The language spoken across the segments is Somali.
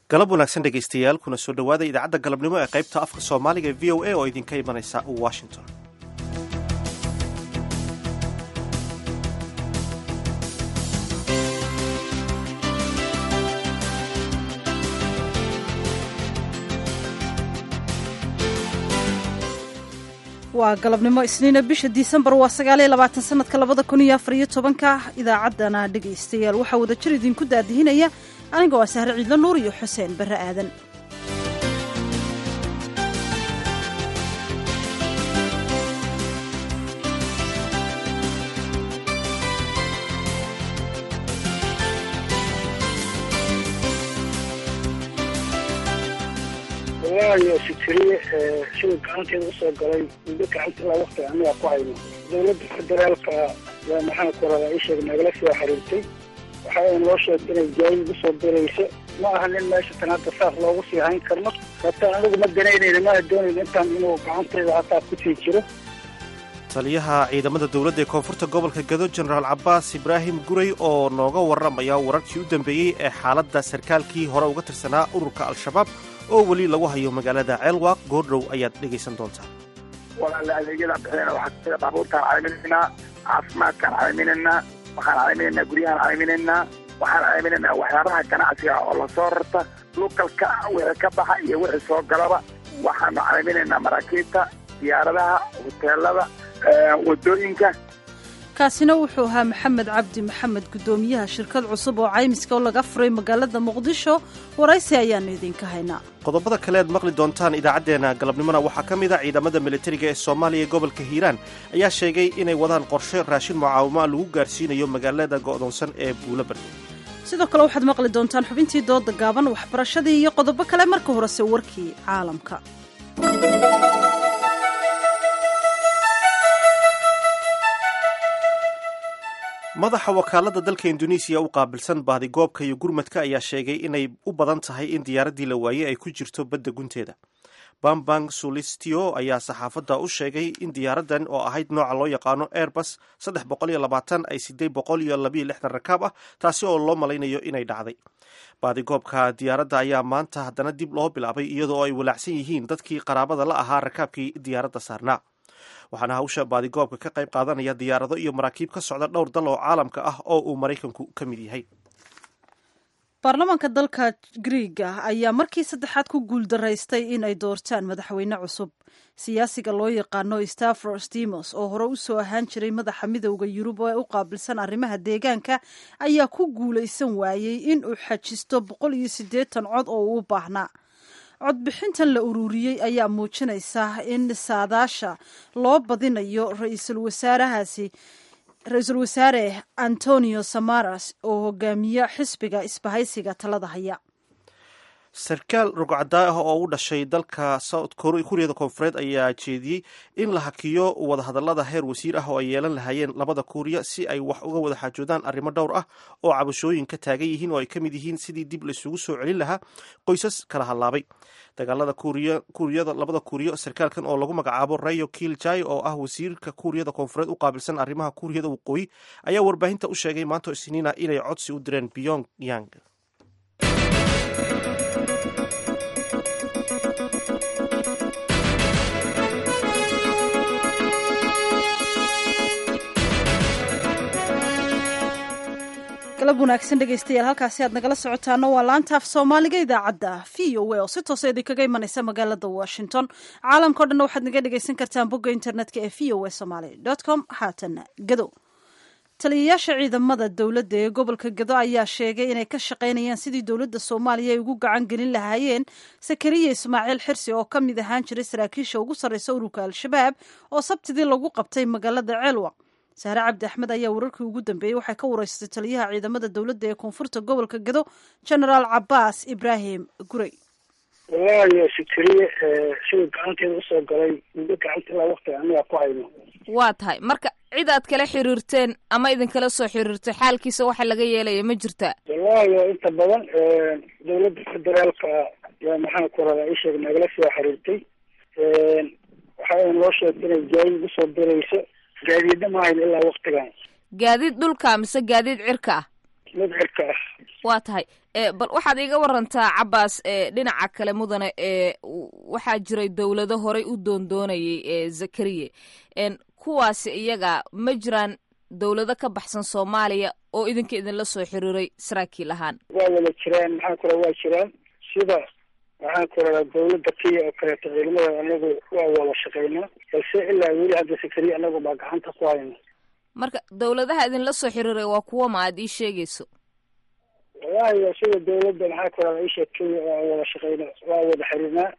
galab wanaagsan dhegaystayaal kuna soo dhowaada idaacadda galabnimo ee qaybta afka soomaaliga ee v o a oo idinka imanaysa washington waa galabnimo isniina bisha disembar waa sagaaliyo labaatan sanadka labada kun iyo afar iyo tobanka idaacaddana dhegaystayaal waxaa wadajir idinku daadihinaya aniga waa sahre ciidlo nuur iyo xuseen barre aadan walaalayo fikriye sida gacanteeda usoo galay muddo gacanta ilaa wakti aniga ku hayno dowladda federaalka yaa maxaan ku radaa ii sheeg nagala soo xiriirtay waxaa noo sheegtay inay jaayid usoo dirayso ma aha nin meesha tan hadda saas loogu sii hayn karno hataa anigu ma danaynayna mana doonayna intaan inuu gacanteeda hataa kusii jiro taliyaha ciidamada dowladda ee koonfurta gobolka gado jenaraal cabaas ibraahim guray oo nooga warramaya wararkii u dambeeyey ee xaaladda sarkaalkii hore uga tirsanaa ururka al-shabaab oo weli lagu hayo magaalada ceelwaaq goordhow ayaad dhegaysan doontaa walaala adeegyada bixinayna waxaa sida baabuurtaan cayminaynaa caafimaadkaan cayminaynaa waxaan cayminaynaa guryahaan cayminaynaa waxaan cayminaynaa waxyaabaha ganacsiga oo lasoo rarta lukalka wixii ka baxa iyo wixii soo galaba waxaanu cayminaynaa maraakiibta diyaaradaha hoteelada wadooyinka kaasina wuxuu ahaa maxamed cabdi maxamed guddoomiyaha shirkad cusub oo caymiska oo laga furay magaalada muqdisho waraysi ayaanu idinka haynaa qodobada kale aad maqli doontaan idaacaddeenna galabnimona waxaa ka mid a ciidamada militariga ee soomaaliya ee gobolka hiiraan ayaa sheegay inay wadaan qorshe raashin mucaawimo lagu gaarsiinayo magaalada go'doonsan ee buulabardi sidoo kale waxaad maqli doontaan xubintii dooda gaaban waxbarashadii iyo qodobo kale marka horese warkii caalamka madaxa wakaaladda dalka induneisiya u qaabilsan baadigoobka iyo gurmadka ayaa sheegay inay u badan tahay in diyaaraddii la waayey ay ku jirto badda gunteeda bambang sulistio ayaa saxaafadda u sheegay in diyaaraddan oo ahayd nooca loo yaqaano airbus saddex boqol iyo labaatan ay sideed boqol iyo labiyo lixdan rakaab ah taasi oo loo malaynayo inay dhacday baadigoobka diyaaradda ayaa maanta haddana dib loo bilaabay iyadoo ay walaacsan yihiin dadkii qaraabada la ahaa rakaabkii diyaaradda saarnaa waxaana hawsha baadigoobka ka qayb qaadanaya diyaarado iyo maraakiib ka socda dhowr dal oo caalamka ah oo uu maraykanku ka mid yahay baarlamaanka dalka griiga ayaa markii saddexaad ku guuldaraystay in ay doortaan madaxweyne cusub siyaasiga loo yaqaano stavros dimos oo hore usoo ahaan jiray madaxa midowda yurub ee u qaabilsan arrimaha deegaanka ayaa ku guulaysan waayey in uu xajisto boqol iyo siddeetan cod oo uu u baahnaa codbixintan la ururiyey ayaa muujinaysa in saadaasha loo badinayo ra-iisul wasaarahaasi ra-iisul wasaare antonio samaras oo hogaamiya xisbiga isbahaysiga talada haya sarkaal rogcaddaa ah oo u dhashay dalka south kuuriyada koonfureed ayaa jeediyey in la hakiyo wadahadallada heer wasiir ah oo ay yeelan lahaayeen labada kuuriya si ay wax uga wada xaajoodaan arrimo dhowr ah oo cabashooyin ka taagan yihiin oo ay ka mid yihiin sidii dib laysugu soo celin lahaa qoysas kala hadlaabay dagaalada kuuriyada labada kuuriyo sarkaalkan oo lagu magacaabo rayo kiljai oo ah wasiirka kuuriyada koonfureed u qaabilsan arrimaha kuuriyada waqooyi ayaa warbaahinta u sheegay maanta isniina inay codsi u direen pyong yang galab wanaagsan dhegaystayaal halkaasi aad nagala socotaana waa laanta af soomaaliga idaacadda v o a oo si toosa idinkaga imanaysa magaalada washington caalamkao dhanna waxaad naga dhegaysan kartaan bogga internetka ee v o a somaly com haatana gado taliyayaasha ciidamada dowladda ee gobolka gado ayaa sheegay inay ka shaqaynayaan sidii dowladda soomaaliya ay ugu gacan gelin lahaayeen sakariya ismaaciil xirsi oo ka mid ahaan jiray saraakiisha ugu sarreysa ururka al-shabaab oo sabtidii lagu qabtay magaalada ceelwaq sahre cabdi axmed ayaa wararkii ugu dambeeyey waxay ka wareysatay taliyaha ciidamada dowladda ee koonfurta gobolka gado genaraal cabaas ibraahim gurey walaalayo fikriye sida gacanteeda usoo galay muddo gacanta ilaa wakti aniga ku hayno waa tahay marka cid aad kala xiriirteen ama idinkala soo xiriirtay xaalkiisa waxa laga yeelaya ma jirtaa walaalayo inta badan dowladda federaalka yaa maxaan ku radaa ii sheeg nagala soo xiriirtay waxaa noo sheegtay inay jaayid usoo dirayso gaadiidna ma hayn ilaa waktigan gaadiid dhulka mise gaadiid cirka ah mid cirka ah waa tahay bal waxaad iiga warantaa cabaas dhinaca kale mudane waxaa jiray dowlado horey u doondoonayay zakariye kuwaasi iyaga ma jiraan dowlado ka baxsan soomaaliya oo idinka idinla soo xiriiray saraakiil ahaan waa wada jiraan maxaa kula waa jiraan sida waxaan ku radaa dawladda kenya oo kaleeto ciidamada anagu waa wada shaqaynaa balse ilaa weli hadda sakariya anagu baa gacanta ku hayna marka dowladaha idinla soo xiriiray waa kuwa ma aad ii sheegayso wallahi sida dawladda maxaa ku radaa isha kenya waa wada shaqayna waa wada xiriirnaa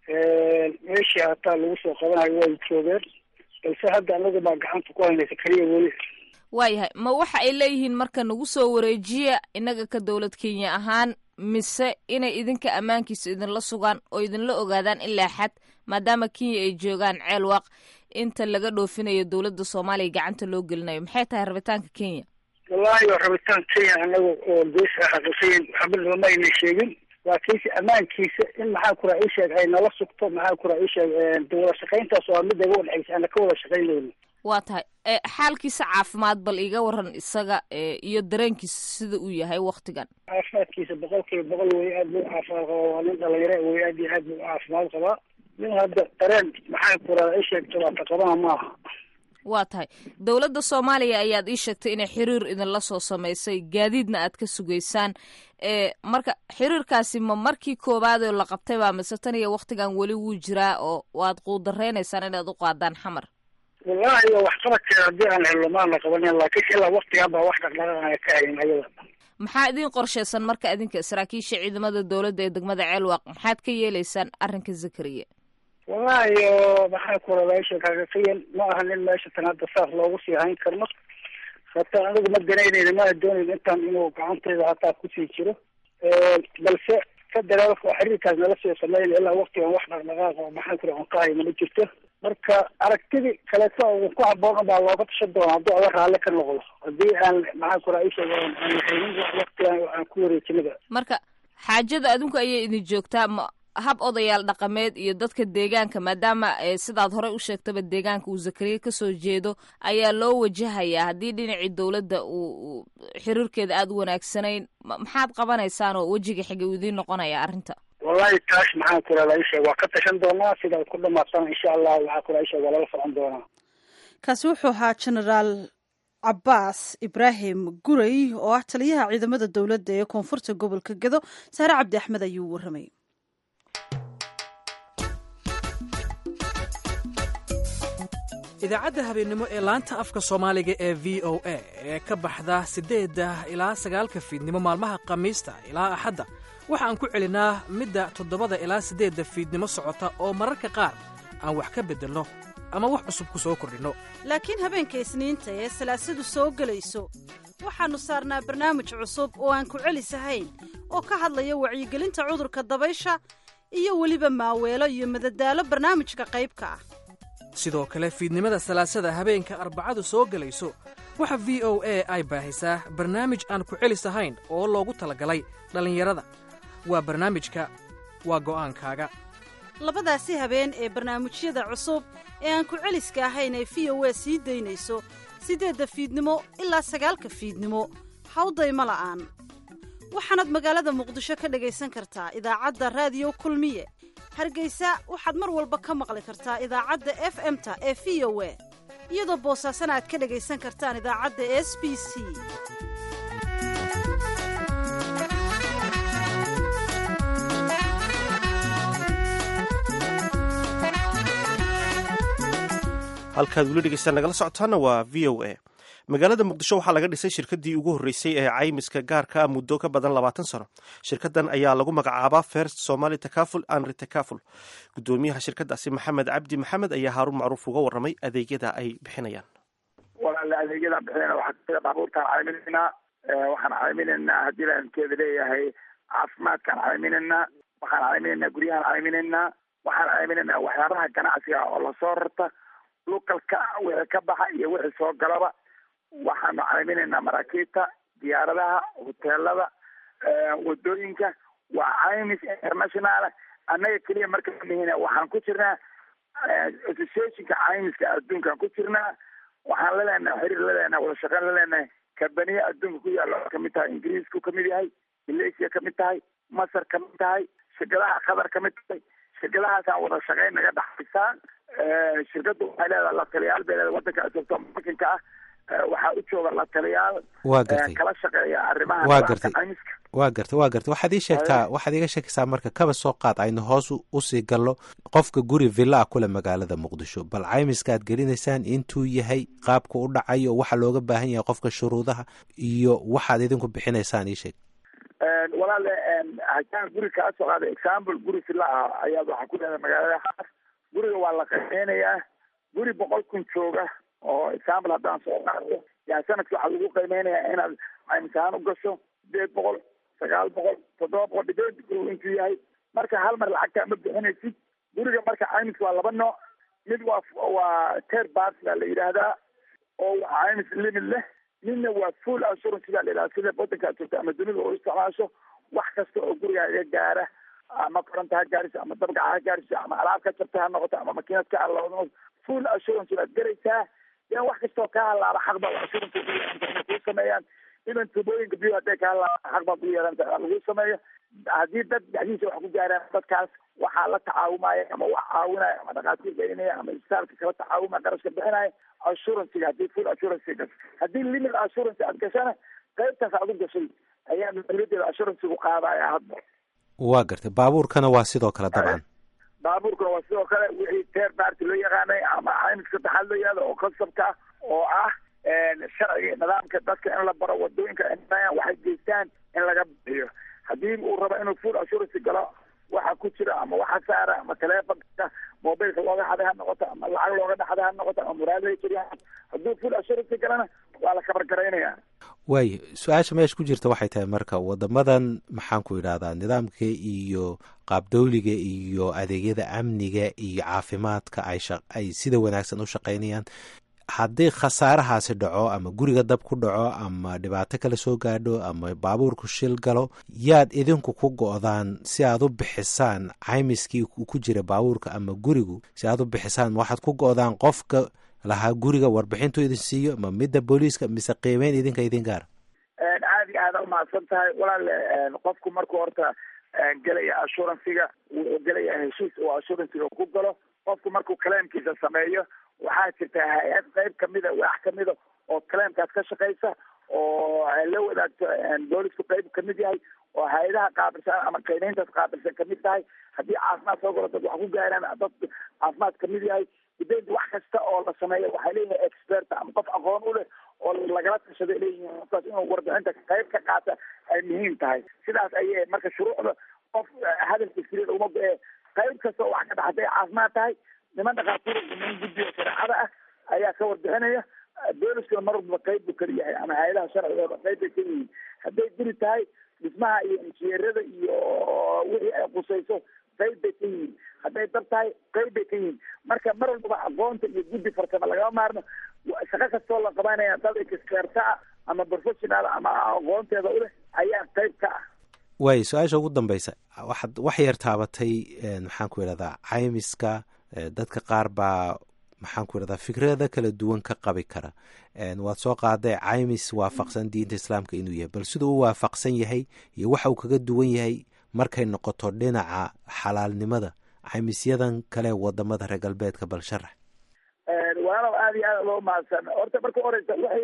meeshii hataa lagu soo qabanayo way joogeen balse hadda anagu baa gacanta ku hayna sakariya weli waayahay ma waxa ay leeyihiin marka nagu soo wareejiya innaga ka dowlad kenya ahaan mise inay idinka ammaankiisa idinla sugaan oo idinla ogaadaan ilaa xad maadaama kenya ay joogaan ceel waaq inta laga dhoofinayo dowladda soomaaliya gacanta loo gelinayo maxay tahay rabitaanka kenya wallahi rabitaan kenya anaga oo gees ah xaqiiqiyan waxba nooma ayna sheegin laakiinse ammaankiisa in maxaa kura isheeg ay nala sugto maxaa kura isheeg wada shaqayntaas waa mid naga wadhexaysa ana ka wada shaqaynayno waa tahay xaalkiisa caafimaad bal iiga waran isaga iyo dareenkiisa sida uu yahay waktigan caafimaadkiisa boqol kiiba boqol wey aad buu caafimaad qabaa waa nin dhalinyaro wey aad iyo aad buu caafimaad qabaa nin hadda dareen maxaa kura isheeg jabaata qabana maaha waa tahay dowladda soomaaliya ayaad ii sheegtay inay xiriir idinla soo samaysay gaadiidna aad ka sugaysaan marka xiriirkaasi ma markii koowaad oo la qabtay baa mise tan iyo waktigan weli wuu jiraa oo waad quudareynaysaan inaad u qaadaan xamar wallahi waxqabadkeeda haddii aan helno maana qabanin laakiin ilaa waktigan baa wax dhaqdhaqaaqaya ka hayn ayada maxaa idin qorshaysan marka idinka saraakiisha ciidamada dowladda ee degmada ceelwaaq maxaad ka yeelaysaan arrinka zakariya wallahi maxaa ku radaa isha xaqiiqiyan ma aha nin meesha tan hadda saas loogu sii hayn karno hataa anigu ma danaynayna ma doonayn intaan inuu gacanteyda hataa kusii jiro balse federaalka oo xiriirkaas nala soo sameyn ilaa waktigan wax dhaqdhaqaaqa maxaa ku aan ka hayno ma jirto marka aragtidii kaleeto ku haboon baa looga tashan doona hadduu ada raalle ka noqdo haddii aan maxaa ku raa isha aan haynin waktigan aan ku wareejinaba marka xaajada adinku ayay idin joogtaa ma hab odayaal dhaqameed iyo dadka deegaanka maadaama sidaad horey u sheegtaba deegaanka uu zakariya kasoo jeedo ayaa loo wajahayaa haddii dhinacii dowladda uu xiriirkeeda aada u wanaagsanayn maxaad qabanaysaan oo wejiga xiga uu idiin noqonaya arrinta wallahi taas maxaan ku radaa isheeg waa ka tashan doonaa sidaad ku dhamaatana insha allah waxaa ku radaa isheeg waa lala socon doonaa kaasi wuxuu ahaa genaraal cabaas ibraahim gurey oo ah taliyaha ciidamada dowladda ee koonfurta gobolka gedo saare cabdi axmed ayuu warramay idaacadda habeennimo ee laanta afka soomaaliga ee v o a ee ka baxda siddeedda ilaa sagaalka fiidnimo maalmaha khamiista ilaa axadda waxaan ku celinaa midda toddobada ilaa siddeedda fiidnimo socota oo mararka qaar aan wax ka beddelno ama wax cusub ku soo kordhinno laakiin habeenka isniinta ee salaasadu soo gelayso waxaannu saarnaa barnaamij cusub oo aan ku celisahayn oo ka hadlaya wacyigelinta cudurka dabaysha iyo weliba maaweelo iyo madadaalo barnaamijka qaybka ah sidoo kale fiidnimada salaasada habeenka arbacadu soo gelayso waxa v o a ay baahisaa barnaamij aan ku celis ahayn oo loogu talagalay dhallinyarada waa barnaamijka waa go'aankaaga labadaasi habeen ee barnaamijyada cusub ee aan ku celiska ahayn ee v o a sii daynayso siddeedda fiidnimo ilaa sagaalka fiidnimo hawdayma la'aan waxaanaad magaalada muqdisho ka dhagaysan kartaa idaacadda raadiyo kulmiye hargeysa waxaad mar walba ka maqli kartaa idaacadda f m-ta ee v o a iyadoo boosaasana aad ka dhagaysan kartaan idaacadda s b c halkaad weli dhegeystaan nagala socotaana waa v o a magaalada muqdisho waxaa laga dhisay shirkadii ugu horreysay ee caymiska gaarka ah muddo ka badan labaatan sano shirkadan ayaa lagu magacaabaa first somali takaful and retakaful guddoomiyaha shirkadaasi maxamed cabdi maxamed ayaa haaruun macruuf uga warramay adeegyada ay bixinayaan walaale adeegyadaan bixinayna waxaa sida baabuurtaan cayminaynaa waxaan cayminaynaa haddii laankeeda leeyahay caafimaadkaan cayminaynaa waxaan cayminaynaa guryahaan cayminaynaa waxaan cayminaynaa waxyaabaha ganacsiga oo lasoo rarta lukalka wixii ka baxa iyo wixii soo galaba waxaanu cayminaynaa maraakiibta diyaaradaha hoteelada wadooyinka waa caymis international annaga keliya marka mihina waxaan ku jirnaa associationka caymiska adduunkaan ku jirnaa waxaan la leenahay xiriir la leenahay wada shaqeyn la leenahay kabaniya adduunka ku yaalla oo kamid tahay ingiriisku kamid yahay malaysia kamid tahay masar kamid tahay shirkadaha qatar kamid tahay shirkadahaasaan wada shaqeyn naga dhaxaysaa shirkaddu waxay leedahay la taliyaal bay leedahay wadanka joogto markanka ah waxaa u jooga la taliyaal waa gartay kala shaqeeya arrimaha waa gartay caymiska waa gartay waa gartay waxaad ii sheegtaa waxaad iiga sheekaysaa marka kaba soo qaad aynu hoos usii gallo qofka guri villa ah kule magaalada muqdisho bal caymiska aad gelinaysaan intuu yahay qaabka u dhacayo waxa looga baahan yahay qofka shuruudaha iyo waxaad idinku bixinaysaan ii sheeg walaale haddaan guri kaa soo qaada example guri villa ah ayaad waxaa ku leedahay magaalada xaas guriga waa la qiimeynayaa guri boqol kun jooga oo example haddaan soo qaado yaa sanadki waxaa lagu qiimeynayaa inaad caymis ahaan u gasho sideed boqol sagaal boqol toddoba boqol dhibeed gurigu intuu yahay marka hal mar lacagtaa ma bixinaysid guriga marka caymiska waa laba nooc mid waa waa ter bas baa la yidhaahdaa oo waa caymis limit leh midna waa full assurance baa la yidhahda sida wadankaad joogto ama dunida oo isticmaasho wax kasta oo gurigaaga gaara ama koronta ha gaariso ama dabgaca ha gaariso ama alaab ka jabta ha noqoto ama makiinad ka halaado full assurance baad garaysaa yan wax kastoo ka halaaba xaq baa assurance kuu sameeyaan iban tubooyinka biyo hadday ka halaaba xaq baad ugu yeelanta lagu sameeyo haddii dad dhexdiisa wax ku gaaraan dadkaas waxaa la tacaawumaya ama wax caawinaya ama dhakhaatiir gelinaya ama isbitaalka kala tacaawumaya qarashka bixinaya assurancyga haddii full assurance gasho haddii limit assurance aad gashana qaybtaas aad u gashay ayaa mas-uuliyadeeda assurancygu qaadaya hadda waa gartay baabuurkana waa sidoo kale dabcan baabuurkana waa sidoo kale wixii teer baarti loo yaqaanay ama caymiska saddexaad loo yahdo oo konsabka ah oo ah sharciga nidaamka dadka in la baro wadooyinka waxay geystaan in laga bixiyo haddii uu rabo inuu full assurance galo waxa ku jira ama waxa saara ama telefonka mobilka looga xaday ha noqoto ama lacag looga dhaxday ha noqoto ama muraadada jiriya hadduu full assurance galana waa la kabargaraynaya waayo su-aasha meesha ku jirta waxay tahay marka wadamadan maxaan ku idhahdaa nidaamka iyo qaabdowliga iyo adeegyada amniga iyo caafimaadka ay ay sida wanaagsan u shaqaynayaan haddii khasaarahaasi dhaco ama guriga dab ku dhaco ama dhibaato kale soo gaadho ama baabuurku shil galo yaad idinku ku go-daan si aad u bixisaan caymiskii ku jira baabuurka ama gurigu si aad u bixisaan waxaad ku go-daan qofka lahaa guriga warbixintu idin siiyo ma midda booliiska mise qiimeyn idinka idin gaara aad iyo aada umahadsan tahay walaale qofku markuu horta gelaya assurancyga wuxuu gelaya heshiis oo assurancyga ku galo qofku markuu claimkiisa sameeyo waxaa jirta hay-ad qayb kamida waax kamida oo claimkaas ka shaqaysa oo la wadaagto boolisku qayb kamid yahay oo hay-adaha qaabilsan ama qiimeyntaas qaabilsan kamid tahay haddii caafimaad soo galo dad wax ku gaaraan dad caafimaad kamid yahay dibed wax kasta oo la sameeyo waxay leeyihin expert ama qof aqoon u leh oo lagala tashaday leeyihiin qofkaas inuu warbixinta qayb ka qaata ay muhiim tahay sidaas ayay marka shuruucda qof hadalka sirida uma go-ee qayb kasta oo wax ka dhax hadday caafimaad tahay niman dhakhaatiir niman guddiga shareecada ah ayaa ka warbixinaya booliskuna mar walba qayb buu kala yahay ama hay-adaha sharcigooda qayb bay ka yihiin hadday guri tahay dhismaha iyo injineerada iyo wixii ay qusayso qayb bay ka yihiin hadday dab tahay qayb bay ka yihiin marka mar walbaba aqoonta iyo guddi farsamo lagama maarno shaqo kastoo la qabanaya dad experta ah ama professional ama aqoonteeda u leh ayaa qayb ka ah waayo su-aasha ugu dambeysa waxaad wax yar taabatay maxaan ku idhahdaa caymiska dadka qaar baa maxaan ku idhahdaa fikrada kala duwan ka qabi kara waad soo qaaday caymis waafaqsan diinta islaamka inuu yahay bal siduu u waafaqsan yahay iyo waxa uu kaga duwan yahay markay noqoto dhinaca xalaalnimada caymisyadan kale wadamada reer galbeedka bal sharax walaalow aada iyo aada loo mahadsan horta marka horeysa waxay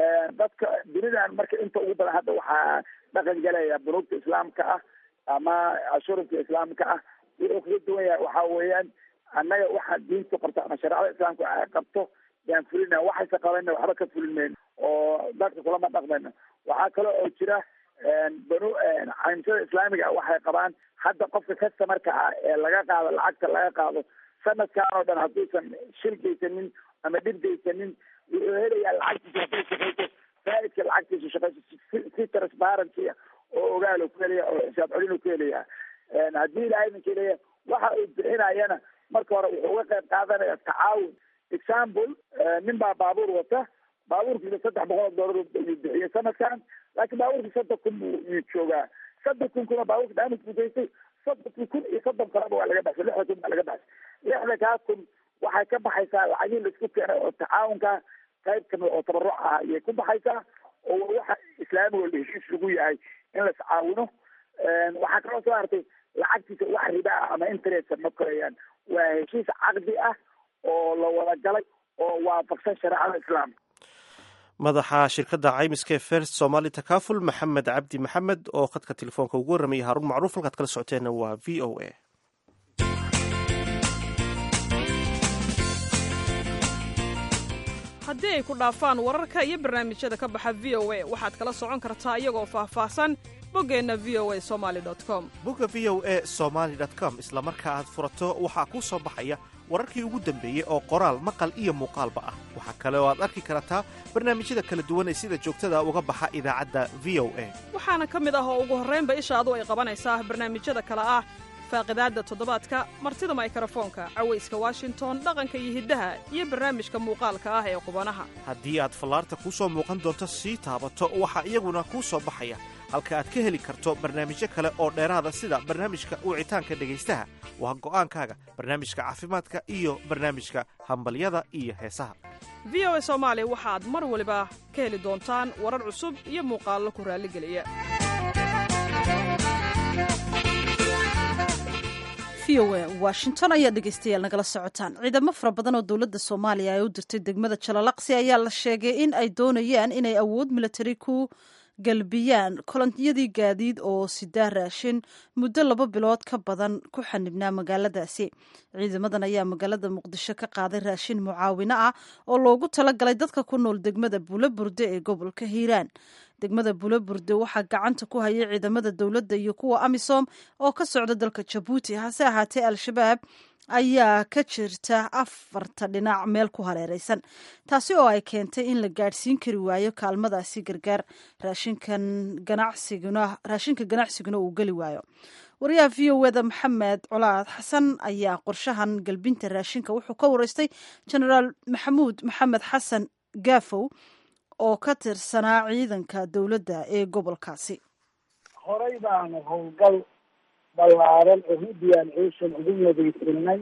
dadka dunidan marka inta ugu badan hadda waxaa dhaqan galaya bunuugta islaamka ah ama ashuranka islaamka ah wuxuu kaga duwan yahay waxa weeyaan annaga waxa diintu qabto ama shareecada islaamka ay qabto yaan fulina waxayse qabayna waxba ka fulin mayno oo dadka kulama dhaqmayno waxaa kale oo jira banu caymisada islaamiga waxay qabaan hadda qofka customarka ah ee laga qaado lacagta laga qaado sanadkan oo dhan hadduusan shil geysanin ama dhib geysanin wuxuu helayaa lacagtiisa hadday shaqeyso faaidka lacagtiisa shaqeyso si transparency oo ogaalo ku helaya oo xisaab celinu ku helaya haddii ilaahay ninka leeya waxa uu bixinayana marka hore wuxuu uga qayb qaadanaya tacaawun example nin baa baabuur wata baabuurkiisa saddex boqol oo doolar ayuu bixiyey sanadkan laakiin baabuurkii soddon kun buu yuu joogaa soddon kun kuna baabuurka damage buu geystay soddonki kun iyo soddon kaleba waa laga baxsay lixda kun baa laga baxsay lixda kaa kun waxay ka baxaysaa lacagihii laisku keenay oo tacaawunka qayb kamid oo tabaruc ah ayay ku baxaysaa oo waxa islaamiga heshiis lagu yahay in la iscaawino waxaa kaloo soo hartay lacagtiisa wax riba ah ama interest ma korayaan waa heshiis caqdi ah oo la wada galay oo waafaqsan shareecada islaamka madaxa shirkadda caymiska ee first somali takaful maxamed cabdi maxamed oo khadka telefoonka ugu warramayay haarun macruuf halkaad kala socoteenna waa v o a haddii ay ku dhaafaan wararka iyo barnaamijyada ka baxa v o a waxaad kala socon kartaa iyagoo faahfaahsan boggeenna v o a somaali com bogga v o a somaali com isla marka aad furato waxaa kuu soo baxaya wararkii ugu dambeeyey oo qoraal maqal iyo muuqaalba ah waxaa kale oo aad arki kartaa barnaamijyada kala duwan ee sida joogtada uga baxa idaacadda v o a waxaana ka mid ah oo ugu horraynba ishaadu ay qabanaysaa barnaamijyada kale ah faaqidaadda toddobaadka martida maykarafoonka cawayska washington dhaqanka iyo hiddaha iyo barnaamijka muuqaalka ah ee qubanaha haddii aad fallaarta kuu soo muuqan doonto sii taabato waxaa iyaguna kuu soo baxaya halka aad ka heli karto barnaamijyo kale oo dheeraada sida barnaamijka wicitaanka dhegaystaha waa go'aankaaga barnaamijka caafimaadka iyo barnaamijka hambalyada iyo heesaha v o a soomaali waxaad mar waliba ka heli doontaan warar cusub iyo muuqaallo ku raalligeliya v o a washington ayaa dhegeystayaal nagala socotaan ciidamo fara badan oo dowladda soomaaliya ay u dirtay degmada jalalaqsi ayaa la sheegay in ay doonayaan inay awood militari ku galbiyaan kolonyadii gaadiid oo sidaa raashin muddo laba bilood ka badan ku xanibnaa magaaladaasi ciidamadan ayaa magaalada muqdisho ka qaaday raashin mucaawino ah oo loogu talagalay dadka ku nool degmada buulaburde ee gobolka hiiraan degmada buulaburde waxaa gacanta ku hayay ciidamada dowladda iyo kuwa amisom oo ka socda dalka jabuuti hase ahaatee al-shabaab ayaa ka jirta afarta dhinac meel ku hareereysan taasi oo ay keentay in la gaadhsiin kari waayo kaalmadaasi gargaar raashinkan ganacsiguna raashinka ganacsiguna uu geli waayo wariyaha v o eda maxamed colaad xasan ayaa qorshahan galbinta raashinka wuxuu ka wareystay genaraal maxamuud maxamed xasan gaafow oo ka tirsanaa ciidanka dowladda ee gobolkaasi horey baanu howlgal ballaaran oo hidiyan ciishan ugu madaysanay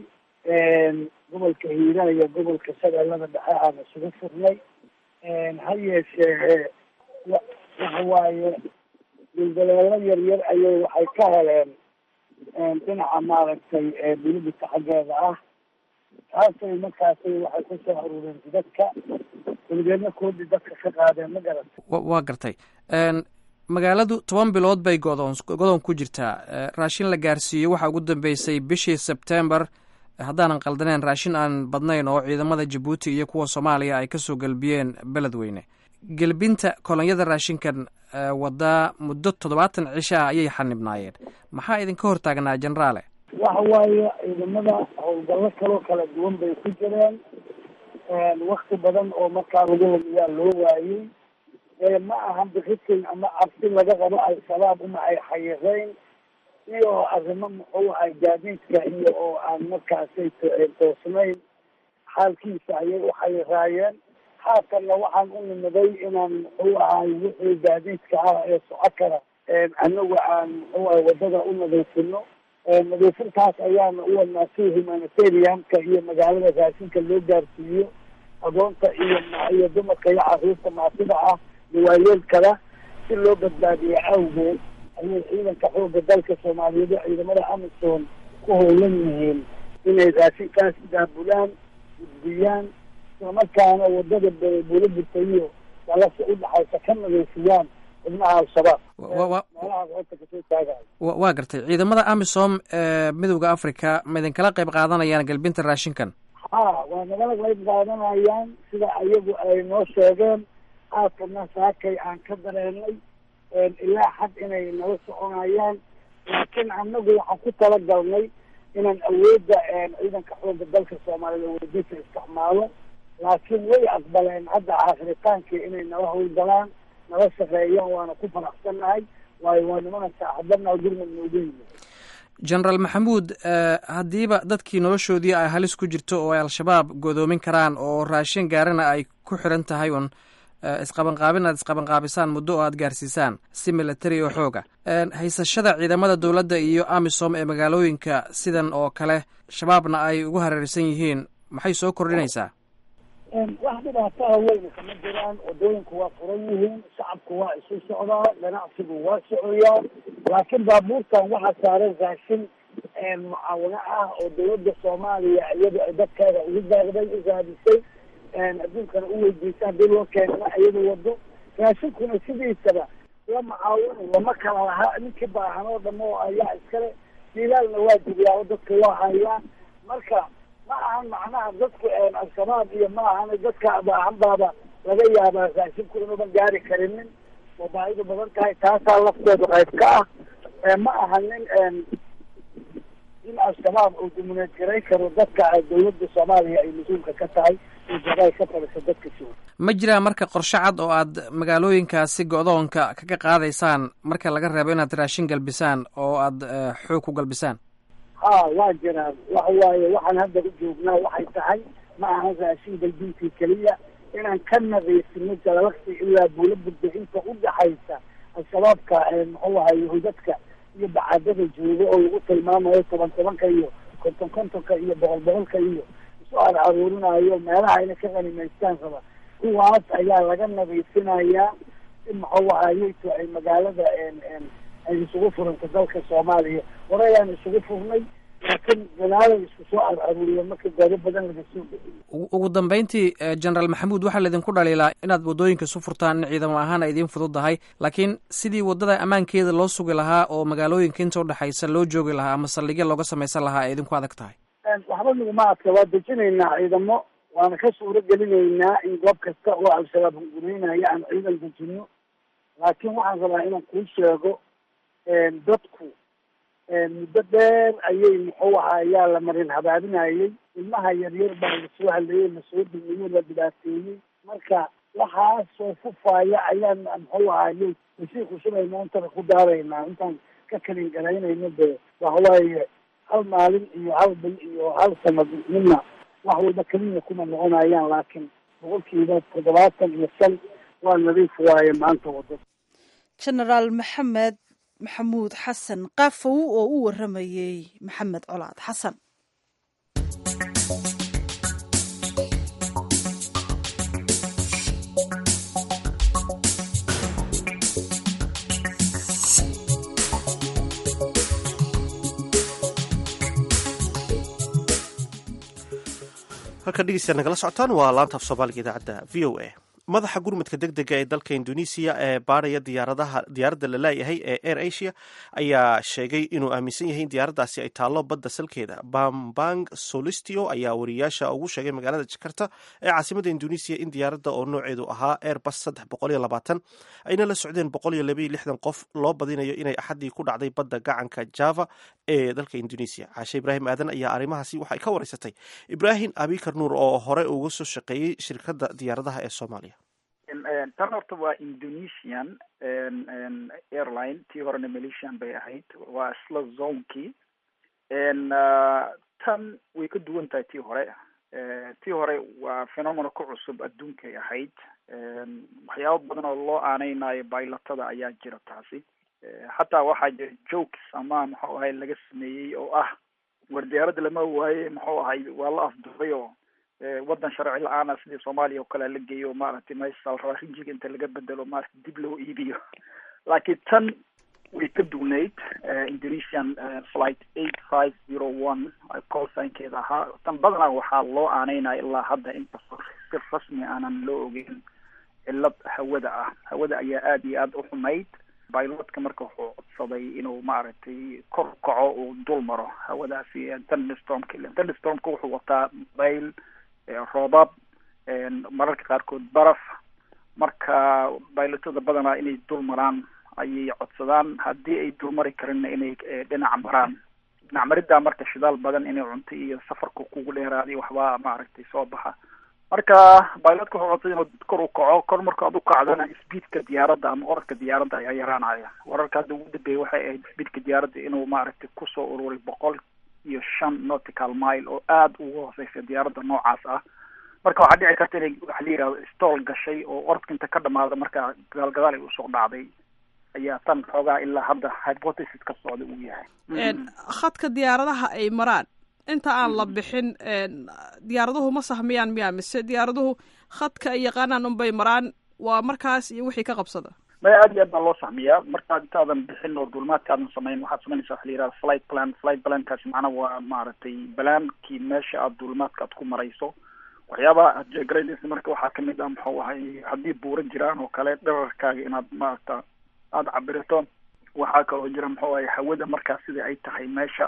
gobolka hiiraan iyo gobolka shabeellada dhexe aan isugu furnay ha yeeshee waxa waaye dildaleelo yaryar ayay waxay ka heleen dhinaca maaragtay bilibita xaggeeda ah taasay markaasay waxay kusoo aruureen dadka weligeedna koodii dadka ka qaadeen ma garat waa gartay magaaladu toban bilood bay godoon godoon ku jirtaa raashin la gaarsiiyo waxaa ugu dambeysay bishii sebtembar haddaanan qaldaneen raashin aan badnayn oo ciidamada jabuuti iyo kuwa soomaaliya ay kasoo gelbiyeen beledweyne gelbinta kolonyada raashinkan wadaa muddo toddobaatan cisho ah ayay xanibnaayeen maxaa idinka hortaagnaa generaale waxa waaye ciidamada howlgallo kaloo kala duwan bay ku jireen wakti badan oo markaa lagu lumiyaa loo waayey ma ahan bixitin ama cabsi laga qabo al-shabaab uma ay xayireyn iyo arrimo muxuu ahay gaadiidka iyo oo aan markaasay toosnayn xaalkiisa ayay u xayiraayeen haatanna waxaan u nimiday inaan muxuu ahay wixii gaadiidka ah ee soco kara anagu aan muxuu ahay wadada u nadiifino nadiifintaas ayaana u wadnaa si humanitarianka iyo magaalada raashinka loo gaarsiiyo adoonta iyo iyo dumarka iyo caruurta maasida ah waayeelkada si loo badbaadiyo awgeed ayay ciidanka xooga dalka soomaaliyeed oo ciidamada amisom ku howlan yihiin inay raashinkaas daabulaan gudbiyaan islamarkaana wadada buulabirta iyo dalasa u dhaxaysa ka nadiifiyaan xubnaha al-shabaab meelahaas horta kasoo taagayo waa gartay ciidamada amisom ee midowda africa ma idinkala qayb qaadanayaan galbinta raashinkan ha waa nagala qayb qaadanayaan sida ayagu ay noo sheegeen haatana saakay aan ka dareenay ilaa xad inay nala soconayaan laakiin anagu waxaan ku talagalnay inaan awoodda ciidanka xooga dalka soomaaliyed awoodiisa isticmaalo laakiin way aqbaleen hadda aakhritaankii inay nala howlgalaan nala shaqeeyaan waana ku faraxsannahay waayo waa nimana saaxibanaha gurmud noogu yimid generaal maxamuud haddiiba dadkii noloshoodii ay halis ku jirto oo ay al-shabaab godoomin karaan oo raashin gaarina ay ku xiran tahay un isqabanqaabin aad isqabanqaabisaan muddo oo aad gaarsiisaan si military oo xooga haysashada ciidamada dowladda iyo amisom ee magaalooyinka sidan oo kale shabaabna ay ugu hareersan yihiin maxay soo kordhinaysaa wax dhibaataha weyna kama jiraan wadooyinku waa furan yihiin shacabku waa isu socdaa ganacsigu waa socoyaa laakiin baabuurtan waxaa saaran raashin mucaawino ah oo dawladda soomaaliya iyadu ay dadkeeda ugu daagday u raadisay adduunkana u weydiisa haddii loo keenana iyada wado raashinkuna sidiisaba la macaawino lama kala lahaa ninkii baahan oo dham oo ayaa iskale dilaalna waa jibiyaa oo dadka waa hayaa marka ma ahan macnaha dadku al-shabaab iyo ma ahan dadka baahan baaba laga yaabaa raashinku inuuban gaari karinin oo baahidu badan tahay taasaa lafteedu qayb ka ah ma ahanin in al-shabaab uu dumineedgaray karo dadka dawladda soomaaliya ay mas-uulka ka tahay ay ka fadhiso dadka si ma jiraa marka qorshe cad oo aad magaalooyinkaasi go-doonka kaga qaadaysaan marka laga reebo inaad raashin galbisaan oo aad xoog ku galbisaan ha waa jiraan waxa waaye waxaan hadda u joognaa waxay tahay ma ahan raashin galbintii keliya inaan ka nadiifino jalalagsi ilaa buula budbixinta u dhaxaysa al-shabaabka muxuu ahay hudadka iyo bacadada jooga oo lagu tilmaamayo toban tobanka iyo konton kontonka iyo boqol boqolka iyo isu ar aruurinayo meelaha ayna ka qanimaystaan raba kuwaas ayaa laga nadiifinayaa si muxuu ahayeyto ay magaalada ay isugu furanta dalka soomaaliya hore ayaan isugu furnay laakiin galaalay isku soo ar aruuriya marka gaari badan laga soo bixiyo ugu dambeyntii generaal maxamuud waxaa laydinku dhaliilaa inaad waddooyinka isu furtaan in ciidamo ahaan ay idiin fududahay laakiin sidii waddada ammaankeeda loo sugi lahaa oo magaalooyinka inta udhexaysa loo joogi lahaa ama saldhigya looga samaysan lahaa ay idinku adag tahay waxba naguma adka waa dejinaynaa ciidamo waana ka suuro gelinaynaa in goob kasta oo al-shabaab hunguraynaya aan ciidan dejino laakiin waxaan rabaa inaan kuu sheego dadku muddo dheer ayay muxuu ahaa ayaa la marin habaabinayay ilmaha yaryar baa lasoo hadlayey lasoo dumiyo la dhibaateeyey marka waxaasoo fufaaya ayaan muxuu ahayey masii kusubayna intaba ku daaraynaa intaan ka kalin garaynayno de waxawaaye hal maalin iyo hal bil iyo hal sanad midna wax walba keliya kuma noqonayaan laakiin boqolkiiba toddobaatan iyo shan waa nadiif waaye maanta wado genaraal maxamed maxamuud xasan qaafow oo u waramayey maxamed colaad xasan halka dhegeystayaad nagala socotaan waa laanta af soomaaliga idaacadda v o a madaxa gurmadka deg dega ee dalka indonesiya ee baaraya diyaaradaha diyaaradda la laayahay ee air asia ayaa sheegay inuu aaminsan yahay in diyaaraddaasi ay taallo badda salkeeda bambang solistio ayaa wariyaasha ugu sheegay magaalada jakarta ee caasimada indonesiya in diyaaradda oo nooceedu ahaa airbus saddex boqol iyo labaatan ayna la socdeen boqol iyo labaiyo lixdan qof loo badinayo inay axaddii ku dhacday badda gacanka java ee dalka indonesiya caashe ibraahim aadan ayaa arrimahaasi waxay ka wareysatay ibraahim abikar nuur oo hore uga soo shaqeeyey shirkadda diyaaradaha ee soomaaliya tan horta waa indonesian airline tii horena malaysian bay ahayd waa isla zonekii tan way ka duwan tahay tii hore tii hore waa phenomena ku cusub adduunkay ahayd waxyaabo badan oo loo aaneynayo baylatada ayaa jira taasi xataa waxaa jira jokes ama muxuu ahay laga sameeyey oo ah war diyaaradda lama waaye muxuu ahay waa la afduray oo waddan sharci la-aana sidii soomaaliya oo kale la geeyo maaragtay meesha rabaa rinjiga inta laga bedelo maaragtay dib loo iibiyo laakiin tan way ka duwnayd indonesian flight eight five zero one call signkeeda ahaa tan badanaa waxaa loo aaneynaya ilaa hadda inkastoo si rasmi aanan loo ogeyn cilad hawada ah hawada ayaa aada iyo aada u xumayd bilotka marka wuxuu codsaday inuu maaragtay kor kaco uu dul maro hawadaasi thunderstormka thunderstormka wuxuu wataa bayl roobab mararka qaarkood baraf marka baylotada badanaa inay dul maraan ayay codsadaan haddii ay dulmari karinna inay dhinac maraan dhinac mariddaa marka shidaal badan inay cunto iyo safarka kugu dheeraaday waxbaa maaragtay soo baxa marka bilotka wuxuu codsaday inuu kor u kaco kor marka ad u kacdana speedka diyaaradda ama orodka diyaaradda ayaa yaraanaya wararka hadda ugu dambeeyay waxay ahayd speedka diyaaradda inuu maaragtay kusoo ururay boqol iyo shan nautical mile oo aada ugu hooseysa diyaaradda noocaas ah marka waxaa dhici karta inay waxa la yihahdo stool gashay oo orodka inta ka dhamaada marka gadaal gadaal ay usoo dhacday ayaa tan xoogaa ilaa hadda hypothesis ka socda uu yahay khadka diyaaradaha ay maraan inta aan la bixin diyaaraduhu ma sahmiyaan miyaa mise diyaaraduhu khadka ay yaqaanaan unbay maraan waa markaas iyo wixii ka qabsada maya aad iyo aad baa loo sahmiyaa markaad intaadan bixin oo duulimaadkaadan samayn waxaad samaynaysa waxa la yihahda flight plan flight plankaasi macnaha waa maaragtay balaankii meesha aad duulimaadka aad ku marayso waxyaabaha aad jeegaraynaysa marka waxaa kamid ah muxuu ahay haddii buura jiraan oo kale dherarkaaga inaad maaragta aada cabirito waxaa kaloo jira muxuu ahay hawada markaas sida ay tahay meesha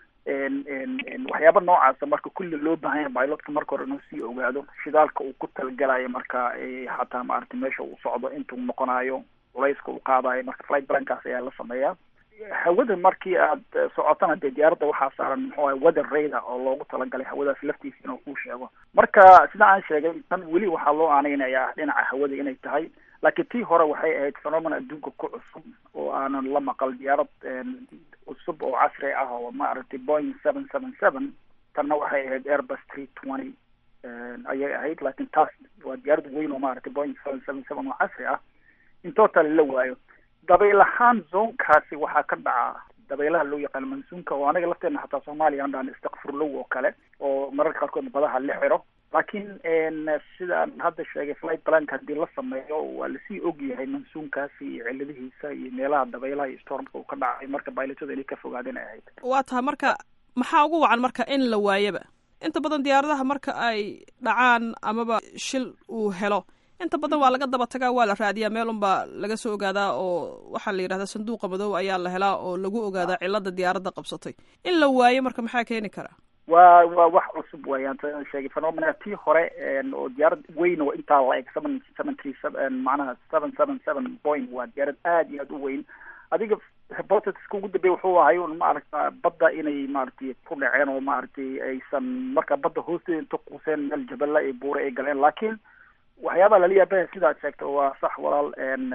waxyaaba noocaasa marka kulli loo baahan yahay pilotka marka hore inuu sii ogaado shidaalka uu ku talagalayo marka xataa maaragtay meesha uu socdo intuu noqonayo culayska uu qaadayo marka flight plankaas ayaa la sameeyaa hawada markii aad socotana dee diyaaradda waxaa saaran muxuu ahay weather radar oo loogu talagalay hawadaas laftiisa inuu kuu sheego marka sida aan sheegay tan weli waxaa loo aaneynayaa dhinaca hawada inay tahay laakiin tii hore waxay ahayd phenomena adduunka ku cusub oo aanan la maqal diyaarad cusub oo casri ah oo maaragtay boing seven seven seven tanna waxay ahayd airbus three twenty ayay ahayd laakiin taas waa diyaarad weyn oo maaragtay boing seven seven seven oo casri ah in total la waayo dabayl ahaan zoonkaasi waxaa ka dhaca dabaylaha loo yaqaano mansuunka oo anaga lafteena xataa soomaaliya aan dhahan istakfurlow oo kale oo mararka qaarkood badaha la xiro laakiin sidaan hadda sheegay flight planka haddii la sameeyo waa lasii ogyahay mansuunkaasi iyo ciladihiisa iyo meelaha dabaylaha iyo stormka uu ka dhacay marka baylatada inay ka fogaadeen ay ahayd waa tahay marka maxaa ugu wacan marka in la waayaba inta badan diyaaradaha marka ay dhacaan amaba shil uu helo inta badan waa laga daba tagaa waa la raadiyaa meel unbaa laga soo ogaadaa oo waxaa la yidhahdaa sanduuqa madow ayaa la helaa oo lagu ogaadaa cilada diyaaradda qabsatay in la waayo marka maxaa keeni karaa waa waa wax cusub weeyaan sidaan sheegay phenomena tii hore oo diyaarad weyn oo intaa la eg seven seven three seven macnaha seven seven seven point waa diyaarad aad iyo aad u weyn adiga hypothesiska ugu dambeya wuxuu ahay un maaragta badda inay maaragtay ku dhaceen oo maaragtay aysan marka badda hoosteeda inta quuseen meel jabala iyo buure ay galeen laakiin waxyaabaha lala yaabaya sidaad sheegta waa sax walaal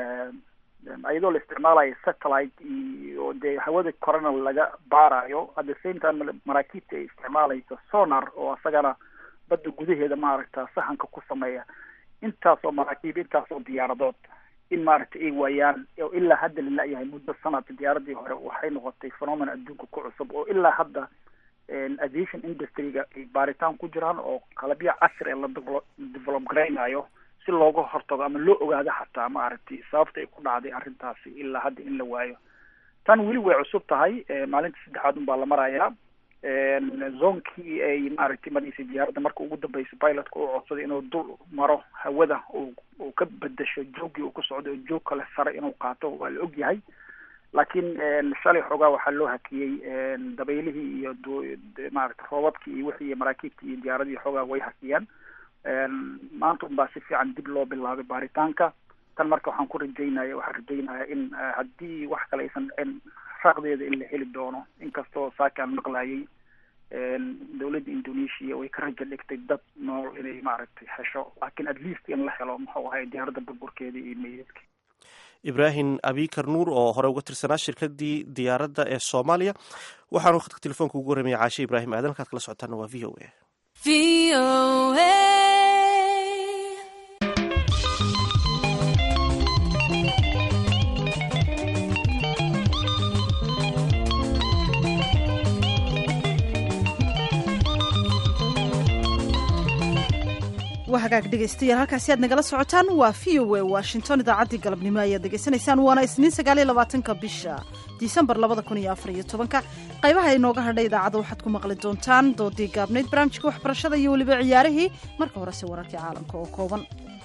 iyadoo la isticmaalayo satellite iyo dee hawada korena laga baarayo at the same time maraakiibta ay isticmaalayso sonar oo asagana badda gudaheeda maaragta sahanka ku sameeya intaasoo maraakiib intaasoo diyaaradood in maaragtay ay waayaan oo ilaa hadda la la-yahay muddo sanadka diyaaradii hore waxay noqotay phenomena adduunka ku cusub oo ilaa hadda aviation industryga ay baaritaan ku jiraan oo qalabyo casri la develop garaynayo si looga hortago ama loo ogaado xataa maaragtay sababta ay ku dhacday arrintaasi ilaa hadda in la waayo tan weli way cusub tahay maalinta saddexaad un baa la marayaa zoonkii ay maaragtay maraysay diyaaradda marka ugu dambeysa pilotka uu codsaday inuu dul maro hawada uu ka bedesho joogii uu ku socday oo joog kale sare inuu qaato waa la ogyahay laakiin shalay xoogaa waxaa loo hakiyey dabaylihii iyo maaragtay roobabkii iyo wixii maraakiibtii iyo diyaaradii xoogaa way hakiyeen maanta un baa si fiican dib loo bilaabay baaritaanka tan marka waxaan ku rajaynaya waxaan rajaynaya in haddii wax kale aysan dhicin raaqdeeda in la heli doono inkastoo saakaan maqlayay dowladda indonesia way ka raja dhigtay dad nool inay maaragtay hesho laakiin at least in la helo muxuu ahay diyaaradda burburkeeda iyo meydadka ibraahim abikar nuur oo hore uga tirsanaa shirkadii diyaaradda ee soomaaliya waxaanu khadka telefoonka ugu warramaya caashe ibraahim aadan halkaad kala socotaana waa v o a v o a waa hagaag dhegaystayaal halkaasi aad nagala socotaan waa v o a washington idaacaddii galabnimo ayaad degeysanaysaan waana isniin sagaaliyo labaatanka bisha disembar labada kun iyo afar iyo tobanka qaybaha inooga hadhay idaacadda waxaad ku maqli doontaan doodii gaabnayd barnaamijka waxbarashada iyo weliba ciyaarihii marka horese wararkii caalamka oo kooban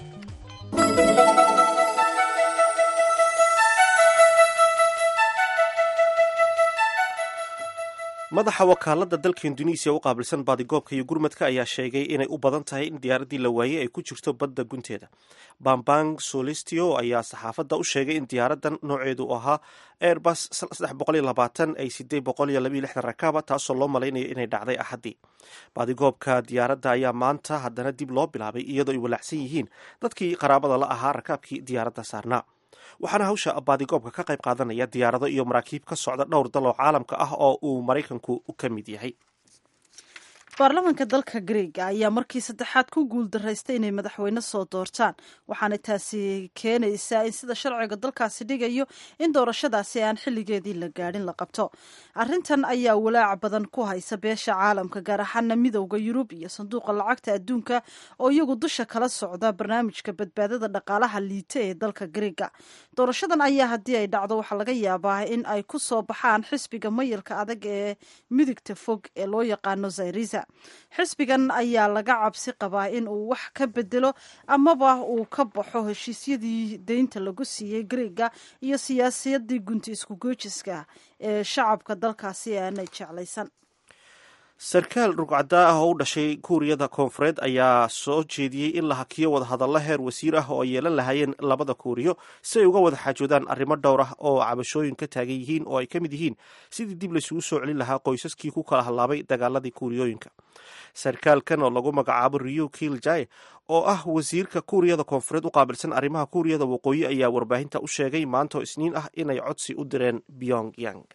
madaxa wakaalada dalka induneisiya u qaabilsan baadigoobka iyo gurmadka ayaa sheegay inay u badan tahay in diyaaradii la waayey ay ku jirto badda gunteeda bambang solistio ayaa saxaafadda u sheegay in diyaaradan nooceedu ahaa airbus ay sidee rakaaba taasoo loo malaynayo inay dhacday axaddii baadigoobka diyaaradda ayaa maanta haddana dib loo bilaabay iyadoo ay walaacsan yihiin dadkii qaraabada la ahaa rakaabkii diyaaradda saarnaa waxaana hawsha baadigoobka ka qayb qaadanaya diyaarado iyo maraakiib ka socda dhowr dal oo caalamka ah oo uu maraykanku ka mid yahay baarlamaanka dalka greega ayaa markii saddexaad ku guuldaraystay inay madaxweyne soo doortaan waxaana taasi keenaysaa in sida sharciga dalkaasi dhigayo in doorashadaasi aan xilligeedii la gaadhin la qabto arrintan ayaa walaac badan ku haysa beesha caalamka gaar ahaana midowda yurub iyo sanduuqa lacagta adduunka oo iyagu dusha kala socda barnaamijka badbaadada dhaqaalaha liita ee dalka greega doorashadan ayaa haddii ay dhacdo waxaa laga yaabaa in ay ku soo baxaan xisbiga mayilka adag ee midigta fog ee loo yaqaano zayrisa xisbigan ayaa laga cabsi qabaa in uu wax ka bedelo amaba uu ka baxo heshiisyadii deynta lagu siiyey greega iyo siyaasadii gunti isku goojiska ee shacabka dalkaasi aanay jeclaysan sarkaal rugcadaa ah oo u dhashay kuuriyada koonfureed ayaa soo jeediyey in la hakiyo wadahadallo heer wasiir ah oo ay yeelan lahaayeen labada kuuriyo si ay uga wada xaajoodaan arrimo dhowr ah oo cabashooyin ka taagan yihiin oo ay ka mid yihiin sidii dib laysugu soo celin lahaa qoysaskii ku kala hadlaabay dagaaladii kuuriyooyinka sarkaalkan oo lagu magacaabo rio kiljae oo ah wasiirka kuuriyada koonfureed u qaabilsan arrimaha kuuriyada waqooyi ayaa warbaahinta u sheegay maantoo isniin ah inay codsi u direen byong yang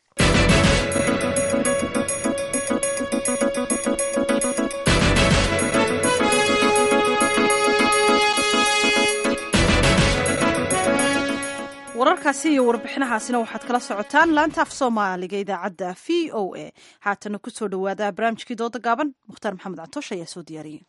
wararkaasi iyo warbixinahaasina waxaad kala socotaan laanta af soomaaliga idaacadda v o a haatana kusoo dhawaada barnaamijkii dooda gaaban mukhtaar maxamed catoosh ayaa soo diyaariyey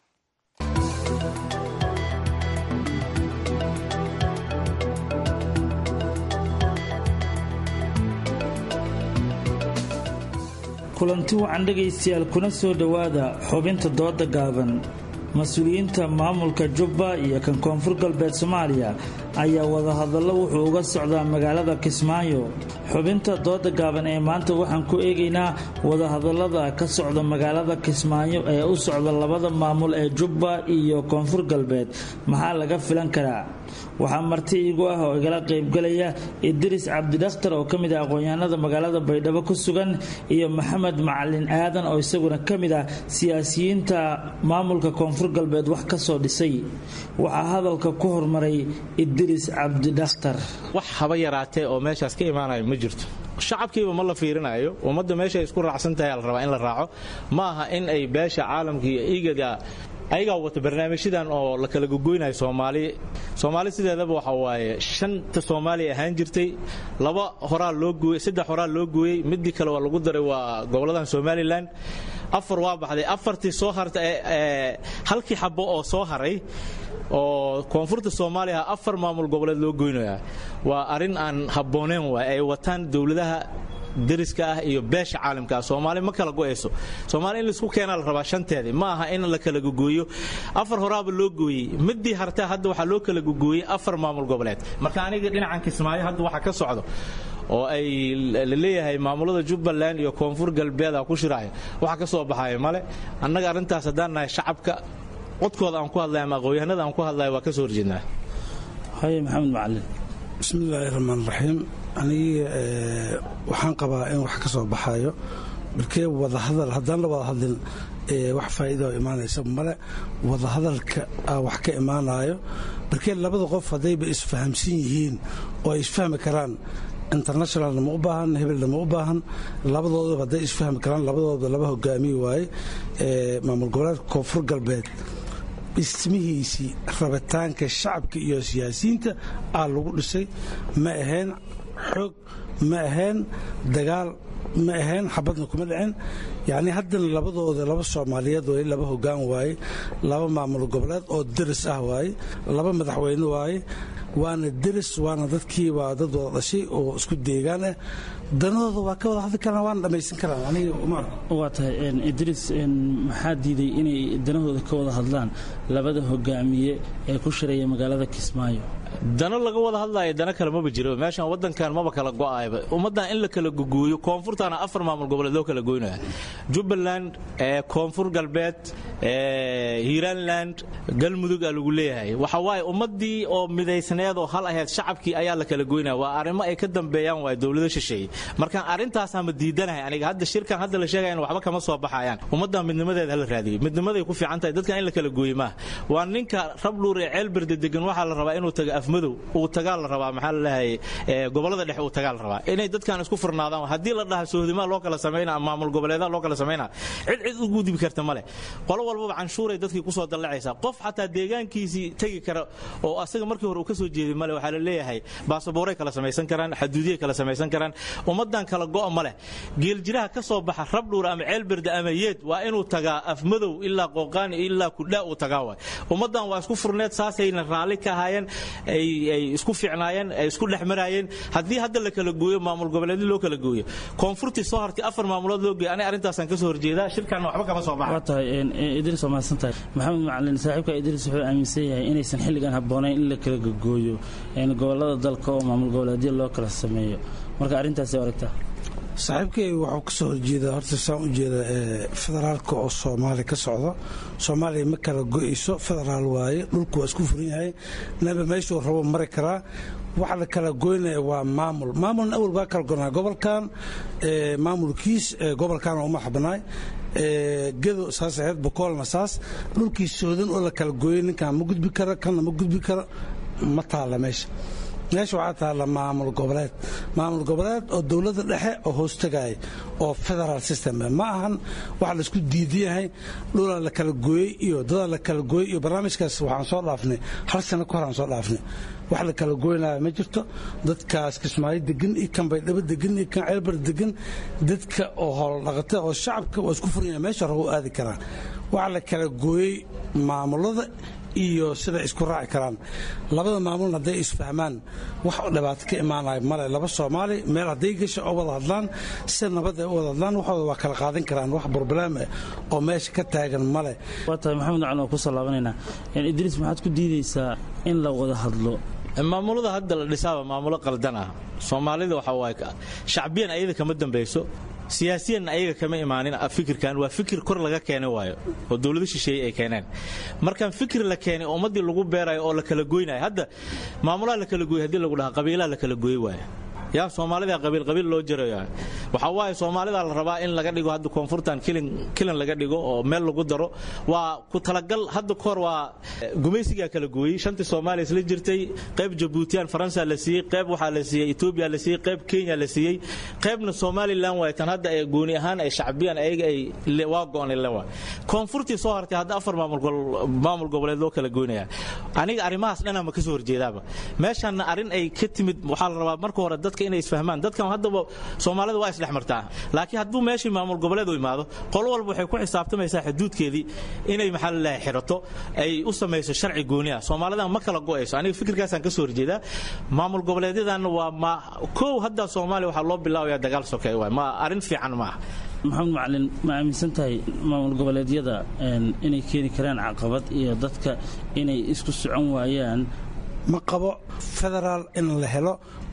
kulanti wacan dhegaystayaal kuna soo dhowaada xubinta dooda gaaban mas-uuliyiinta maamulka jubba iyo kan koonfur galbeed soomaaliya ayaa wadahadallo wuxuu uga socdaa magaalada kismaayo xubinta dooda gaaban ee maanta waxaan ku eegaynaa wadahadallada ka socda magaalada kismaayo ee u socda labada maamul ee jubba iyo koonfur galbeed maxaa laga filan karaa waxaa marti iigu ah oo igala qaybgalaya idris cabdidakhtar oo ka mid ah aqoon-yahanada magaalada baydhabo ku sugan iyo maxamed macalin aadan oo isaguna ka mid ah siyaasiyiinta maamulka koonfur galbeed wax ka soo dhisay waxaa hadalka ku hormaray idris cabdidakhtar wax haba yaraatee oo meeshaas ka imaanayo ma jirto shacabkiiba ma la fiirinayo ummadda meeshay isku raacsan tahay la rabaa in la raaco ma aha in ay beesha caalamka iyo igaga ayagaa wata barnaamijyadan oo la kala gogoynayo soomaali soomaali sideedaba waxa waaye shanta soomaaliya ahaan jirtay laba horaa loo gooyey saddex horaa loo gooyey midii kale waa lagu daray waa goboladan somalilan afar waa baxday afartii soo harta halkii xabo oo soo haray oo koonfurta soomaaliya afar maamul goboleed loo goynaya waa arrin aan habbooneen waay ay wataan dowladaha dariska ah iyo beesha caalamka ah soomaali ma kala go'ayso soomaali in laisku keenaa la rabaa shanteedii ma aha in la kala gogooyo afar horaaba loo gooyey midii hartaa hadda waxaa loo kala gogooyey afar maamul goboleed marka aniga dhinacan kismaayo hadda waxa ka socdo oo ay laleeyahay maamulada jubbaland iyo koonfur galbeeda ku shiraayo waxa ka soo baxaya male annaga arrintaas haddaan nahay shacabka codkooda aan ku hadlay ama aqoonyahanada aan ku hadlaya waa ka soo horjeednaa haye maxamed macalin bismillaahi raxmaan raxiim anigi waxaan qabaa in wax ka soo baxayo markee wadahadal haddaan la wada hadlin wax faa'iida oo imaanaysa male wadahadalka wax ka imaanayo markee labada qof haddayba isfahamsan yihiin oo ay isfahmi karaan internationalna ma u baahan hebelna ma u baahan labadoodaba hadday isfahmi karaan labadooda laba hogaamiye waaye maamul goboleedka koonfur galbeed dhismihiisii rabitaanka shacabka iyo siyaasiyiinta aa lagu dhisay ma ahayn xoog ma ahayn dagaal ma ahayn xabadna kuma dhicin yacnii haddana labadooda laba soomaaliyeed waaye laba hoggaan waaye laba maamul goboleed oo deris ah waaye laba madaxweyne waaye waana deris waana dadkii waa dad wada dhashay oo isku deegaan ah danahooda waa ka wada hadli karaan waana dhammaysan karaan aniga uma waa tahay idriis maxaa diiday inay danahooda ka wada hadlaan labada hogaamiye ee ku shiraya magaalada kismaayo dano laga wada hadlaayo dano kale maba jiro meeshan wadankan maba kala go'ayba ummaddan in la kala gogooyo koonfurtaana afar maamul goboleed loo kala goynaya jubbaland koonfur galbeed hiiranland galmudug aa lagu leeyahay waxa waaye ummadii oo midaysneed oo hal ahayd shacabkii ayaa la kala goynaya waa arrimo ay ka dambeeyaan waay dowlado shisheeye markaan arrintaasaan ma diidanahay aniga hadda shirkan hadda la sheegaya waxba kama soo baxayaan ummaddan midnimadeeda hala raadiyey midnimaday ku fiican tahay dadkan in la kala gooye maaha waa ninka rabdhuur ee ceelberde degan waxaa la rabaa inuu tago afmadow uu tagaa la rabaa maxaa la leeyahay gobolada dhexe uu tagaa la rabaa inay dadkan isku furnaadaan haddii la dhaha sohdimaa loo kala samayna maamul goboleedaa loo kala samayna cid cid u gudbi karta male qolo walbaba canshuuray dadkii kusoo dallacaysaa qof xataa deegaankiisii tegi kara oo asaga markii hore uu ka soo jeeday male waxaa la leeyahay baasaboorey kala samaysan karaan xaduudiyay kala samaysan karaan ummaddan kala go'a ma leh geeljiraha ka soo baxa rabdhuur ama ceelberde ama yeed waa inuu tagaa afmadow ilaa qooqaani ilaa kudhaa uu tagaa waay ummaddan waa isku furneed saasayna raalli ka ahaayeen ay isku fiicnaayeen ay isku dhex maraayeen haddii hadda la kala gooyo maamul goboleedyo loo kala gooyo koonfurtii soo hartay afar maamulood loo geeyo aniga arrintaasaan ka soo horjeedaa shirkan waxba kama soo baxa waa tahay idris waa mahadsantahay maxamed macalin saaxiibka idris wuxuu aaminsan yahay inaysan xilligan habboonayn in la kala gogooyo gobolada dalka oo maamul goboleedyo loo kala sameeyo marka arrintaasi aragtaa saaxiibkay waxuu ka soo horjeedaa horta saan u jeeda federaalka oo soomaaliya ka socdo soomaaliya ma kala go'ayso federaal waaye dhulku waa isku furan yahay naba meeshuu rabo mari karaa waxa la kala goynaya waa maamul maamulna awal waa kala gonaa gobolkan maamulkiis gobolkaana uma xabnaay gedo saas ahayd bokoolna saas dhulkii soodan oo la kala gooyay ninkan ma gudbi karo kanna ma gudbi karo ma taalla meesha meesha waxaa taalla maamul goboleed maamul goboleed oo dowladda dhexe oo hoostagaaya oo federal system ma ahan waxa laisku diidan yahay dhulaa la kala gooyey iyo dadaa la kala gooyey iyo barnaamijkaas waxaan soo dhaafnay hal sano ka hor aan soo dhaafnay wax la kala goynaya ma jirto dadkaas kismaayo degan iyo kan baydhabo degan iyo kan ceelbar degan dadka oo hooldhaqata oo shacabka waa isku furanya meesha rabo u aadi karaan waxa la kala gooyey maamulada iyo siday isku raaci karaan labada maamulna hadday isfahmaan wax dhibaato ka imaanaya male laba soomaali meel hadday gasho oo wada hadlaan si nabad ay u wada hadlaan waxooda waa kala qaadan karaan wax broblem oo meesha ka taagan male waa tahay maxamed macalin waa ku soo laabanaynaa idriis maxaad ku diidaysaa in la wada hadlo maamulada hadda la dhisaaba maamulo qaldan ah soomaalida waxa waaye shacbiyan ayada kama dambayso siyaasiyanna ayaga kama imaanin fikirkan waa fikir kor laga keenay waayo oo dowlado shisheeye ay keeneen markaan fikir la keenay ummaddii lagu beerayo oo la kala goynayo hadda maamulaha la kala gooyey haddii lagu dhaha qabiilaha la kala gooyey waayo yaa soomaalida qabiil qabiil loo jirayo waxaa waaye soomaalida la rabaa in laga dhigo hadda koonfurtan kilan laga dhigo oo meel lagu daro waa ku talagal hadda kahor waa gumaysigaa kala gooyey shantii soomaaliya isla jirtay qayb jabuutiyaan faransa la siiyey qayb waxaa la siiyey etoobiya la siiyey qayb kenya la siiyey qaybna somalilan waay tan hadda ay gooni ahaan ay shacbiyan ayaga ay waa go'on lewa koonfurtii soo hartay hadda afar maamul goboleed loo kala goynaya aniga arrimahaas dhanaa ma ka soo horjeedaaba meeshanna arrin ay ka timid waxaa la rabaa marka hore dadka inay isfahmaan dadkan haddaba soomaalida waa isdhex martaa laakiin hadduu meeshii maamul goboleed u imaado qolo walba waxay ku xisaabtamaysaa xuduudkeedii inay maxaa lalahay xirato ay u samayso sharci gooni ah soomaalidan ma kala go'ayso aniga fikirkaasaan ka soo horjeedaa maamul goboleedyadan waa ma kow hadda soomaaliya waxaa loo bilaabaya dagaal sokeey waay ma arrin fiican ma ah maxamed macalin ma aaminsan tahay maamul goboleedyada inay keeni karaan caqabad iyo dadka inay isku socon waayaan ma qabo federaal in la helo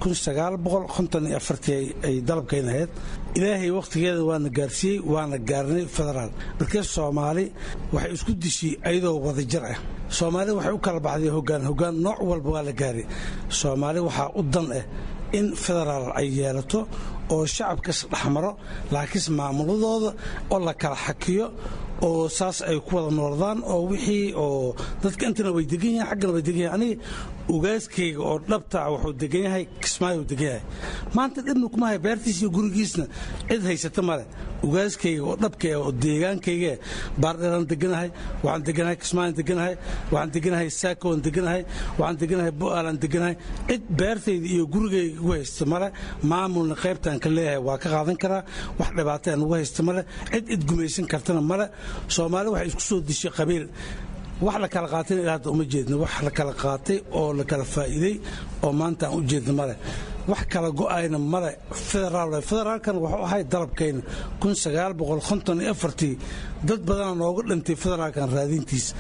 ay dalabkayn ahayd ilaahay wakhtigeeda waana gaarsiiyey waana gaarnay federaal markee soomaali waxay isku dishay ayadoo wadajir ah soomaali waxay u kala baxday hogaan hogaan nooc walba waa la gaaray soomaali waxaa u dan ah in federaal ay yeelato oo shacabkas dhexmaro laakiinse maamuladooda oo la kala xakiyo oo saas ay ku wada noordaan oo wixii oo dadka intana way degan yahin xaggana way degan yahin aniga ugaaskayga oo dhabta ah wuxuu degan yahay kismaayo degan yahay maanta dhibna kuma hay beertiis iyo gurigiisna cid haysata male ugaaskayga oo dhabka oo deegaankayga baardheeraan deganahay waxaan deganahay kismaayan deganahay waxaan deganahay saakowan deganahay waxaan deganahay bo'aalaan deganahay cid beertayda iyo gurigayga igu haysta male maamulna qaybtaan ka leeyahay waa ka qaadan karaa wax dhibaata aan ugu haysta male cid cid gumaysan kartana male soomaali waxay isku soo dishay qabiil wax la kala qaatayna ilaa hadda uma jeedno wax la kala qaatay oo la kala faa'iiday oo maanta aan u jeedno male wax kala go'ayna male federaal federaalkan wuxuu ahay dalabkayna dad badana nooga dhintay federaalkan raadintiis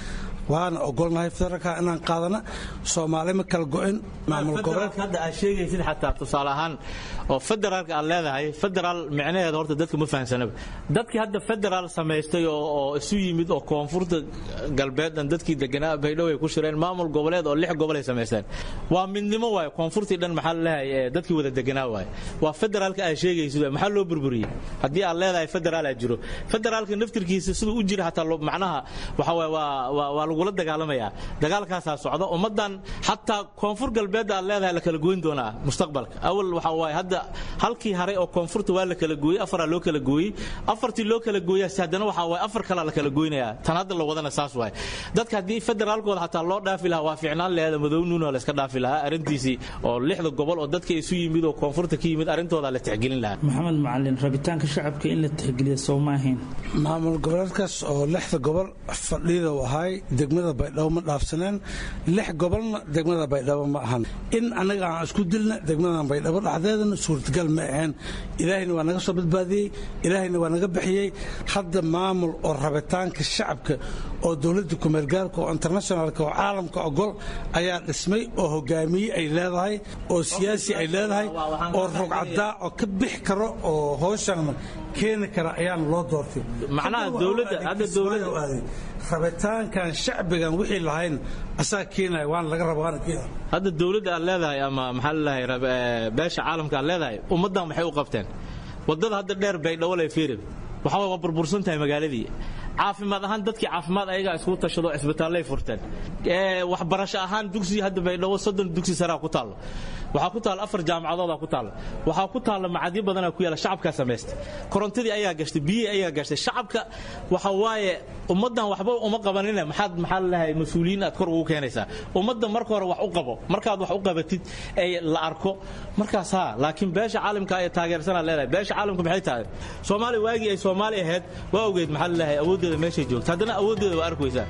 waana ogolnahay federaalka inaan qaadana soomaali ma kala go-in maamul goboleed hadda aad sheegaysid xataa tusaale ahaan oo federaalka aad leedahay federaal micnaheeda horta dadka ma fahansanaba dadkii hadda federaal samaystay oo isu yimid oo koonfurta galbeedan dadkii deganaa baydhabo ay ku shireen maamul goboleed oo lix gobol ay samaysteen waa midnimo waaye koonfurtii dhan maxaa laleeyahay dadkii wada deganaa waaye waa federaalka aad sheegaysid maxaa loo burburiyey haddii aad leedahay federaal aad jiro federaalka naftirkiisa siduu u jira xataa macnaha waxa waaye waa waa lagula dagaalamayaa dagaalkaasaa socda ummaddan xataa koonfur galbeedda aad leedahay la kala goyn doonaa mustaqbalka awal waxa waaye hadda halkii haray oo koonfurta waa la kala gooyey afaraa loo kala gooyey afartii loo kala gooyaasi haddana waxa waaye afar kalaa la kala goynayaa tan hadda la wadana saas waaye dadka haddii federaalkooda xataa loo dhaafi lahaa waa fiicnaan laheeda madownuuna la iska dhaafi lahaa arrintiisii oo lixda gobol oo dadka isu yimid oo koonfurta ka yimid arrintooda la tixgelin lahaa maxamed macalin rabitaanka shacabka in la tixgeliya soo ma ahayn maamul goboleedkaas oo lixda gobol fadhida u ahay degmada baydhabo ma dhaafsaneen lix gobolna degmada baydhabo ma ahan in annaga aan isku dilna degmadan baydhabo dhexdeedana suurtagal ma aheen ilaahayna waa naga soo badbaadiyey ilaahayna waa naga bixiyey hadda maamul oo rabitaanka shacabka oo dowladda kumeelgaarka oo internationalka oo caalamka ogol ayaa dhismay oo hogaamiye ay leedahay oo siyaasi ay leedahay oo rogcadaa oo ka bixi karo oo hooshana keeni kara ayaana loo doortay macnaha dowladda hadda dowladda rabitaankan shacbigan wixii lahayn asaa keenaya waana laga raba waana keenaya hadda dowladda aad leedahay ama maxaa laleeyahay beesha caalamka aad leedahay ummaddan waxay u qabteen waddada hadda dheer baydhabo lay fiiri waxa waa burbursan tahay magaaladii caafimaad ahaan dadkii caafimaad ayagaa isku tashado cisbitaallay furteen waxbarasho ahaan dugsi hadda baydhabo soddon dugsi saraa ku taallo waxaa ku taalla afar jaamacadoodaa ku taalla waxaa ku taalla macadyo badanaa ku yaalla shacabkaa samaysta korontadii ayaa gashtay biyihii ayaa gashtay shacabka waxa waaye ummaddan waxba uma qabanine maxaad maxaa laleeyahay mas-uuliyiin aad kor ugu keenaysaa ummadda marka hore wax u qabo markaad wax u qabatid ee la arko markaas haa laakiin beesha caalamka ay taageersanaa leedahay beesha caalamka maxay tahay soomaaliya waagii ay soomaali ahayd waa ogeed maxaa laleeyahay awooddeeda meeshay joogta haddana awooddeeda waa arkaysaa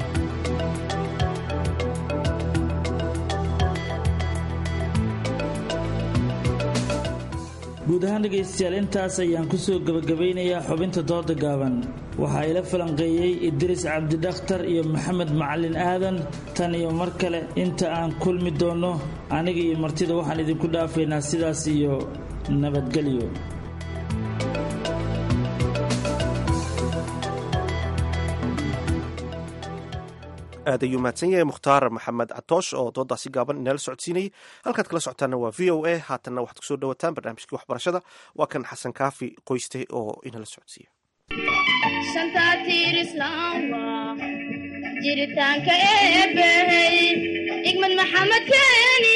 guud ahaan dhegaystayaal intaas ayaan ku soo gebagabaynayaa xubinta dooda gaaban waxaa ila falanqeeyey idriis cabdidakhtar iyo maxamed macalin aadan tan iyo mar kale inta aan kulmi doonno aniga iyo martida waxaan idinku dhaafaynaa sidaas iyo nabadgelyo aad ayuu mahadsan yahay mukhtaar maxamed catoosh oo doodaasi gaaban inala socodsiinayay halkaad kala socotaana waa v o a haatanna waxaad kusoo dhowataan barnaamijkii waxbarashada waa kan xasan kaafi qoyste oo inala socodsiiya jiritaanka eebbahey igmad maxamed keeni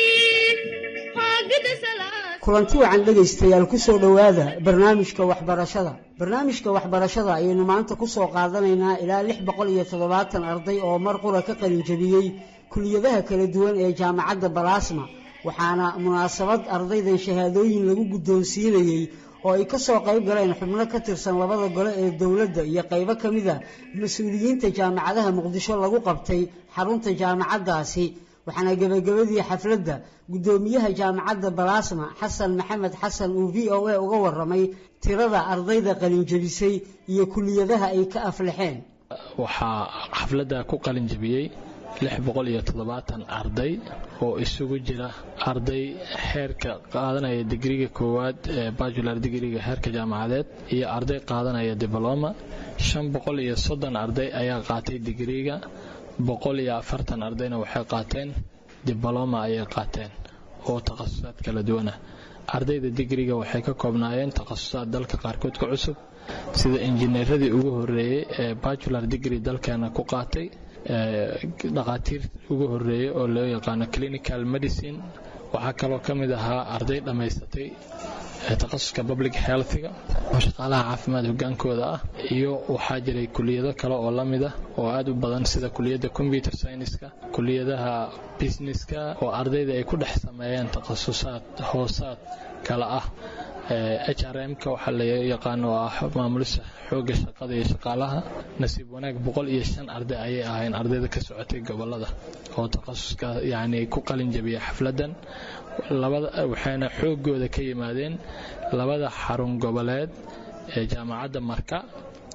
kulanti wacan dhegaystayaal ku soo dhowaada barnaamijka waxbarashada barnaamijka waxbarashada ayaynu maanta ku soo qaadanaynaa ilaa lix boqol iyo toddobaatan arday oo mar qura ka qalinjabiyey kuliyadaha kala duwan ee jaamacadda balaasma waxaana munaasabad ardaydan shahaadooyin lagu guddoonsiinayey oo ay ka soo qayb galeen xubno ka tirsan labada gole ee dowladda iyo qaybo ka mid a mas-uuliyiinta jaamacadaha muqdisho lagu qabtay xarunta jaamacaddaasi waxaana gebagabadii xafladda guddoomiyaha jaamacadda balaasma xasan maxamed xasan uu v o a uga waramay tirada ardayda qalinjabisay iyo kuliyadaha ay ka aflaxeen waxaa xafladda ku qalinjabiyey lix boqol iyo toddobaatan arday oo isugu jira arday heerka qaadanaya digriga koowaad ee bajular digriga heerka jaamacadeed iyo arday qaadanaya dibloma shan boqol iyo soddon arday ayaa qaatay digriga boqol iyo afartan ardayna waxay qaateen dibloma ayay qaateen oo takhasusaad kala duwana ardayda digriga waxay ka koobnaayeen takhasusaad dalka qaarkood ka cusub sida injineeradii ugu horeeyey ee bajular digri dalkeena ku qaatay dhakhaatiir ugu horeeyey oo loo yaqaano clinical medicine waxaa kaloo ka mid ahaa arday dhammaysatay takhasuska public healthiga oo shaqaalaha caafimaad hogaankooda ah iyo waxaa jiray kuliyado kale oo la mid ah oo aad u badan sida kuliyadda computer scienceska kuliyadaha businesska oo ardayda ay ku dhex sameeyeen takhasusaad hoosaad kale ah h r m-ka waxaa la yaqaano oo ah maamulisa xooga shaqada iyo shaqaalaha nasiib wanaag boqol iyo shan arday ayay ahayn ardayda ka socotay gobolada oo takhasuska yacni ku qalin jabiya xafladan labada waxayna xoogooda ka yimaadeen labada xarun goboleed ee jaamacadda marka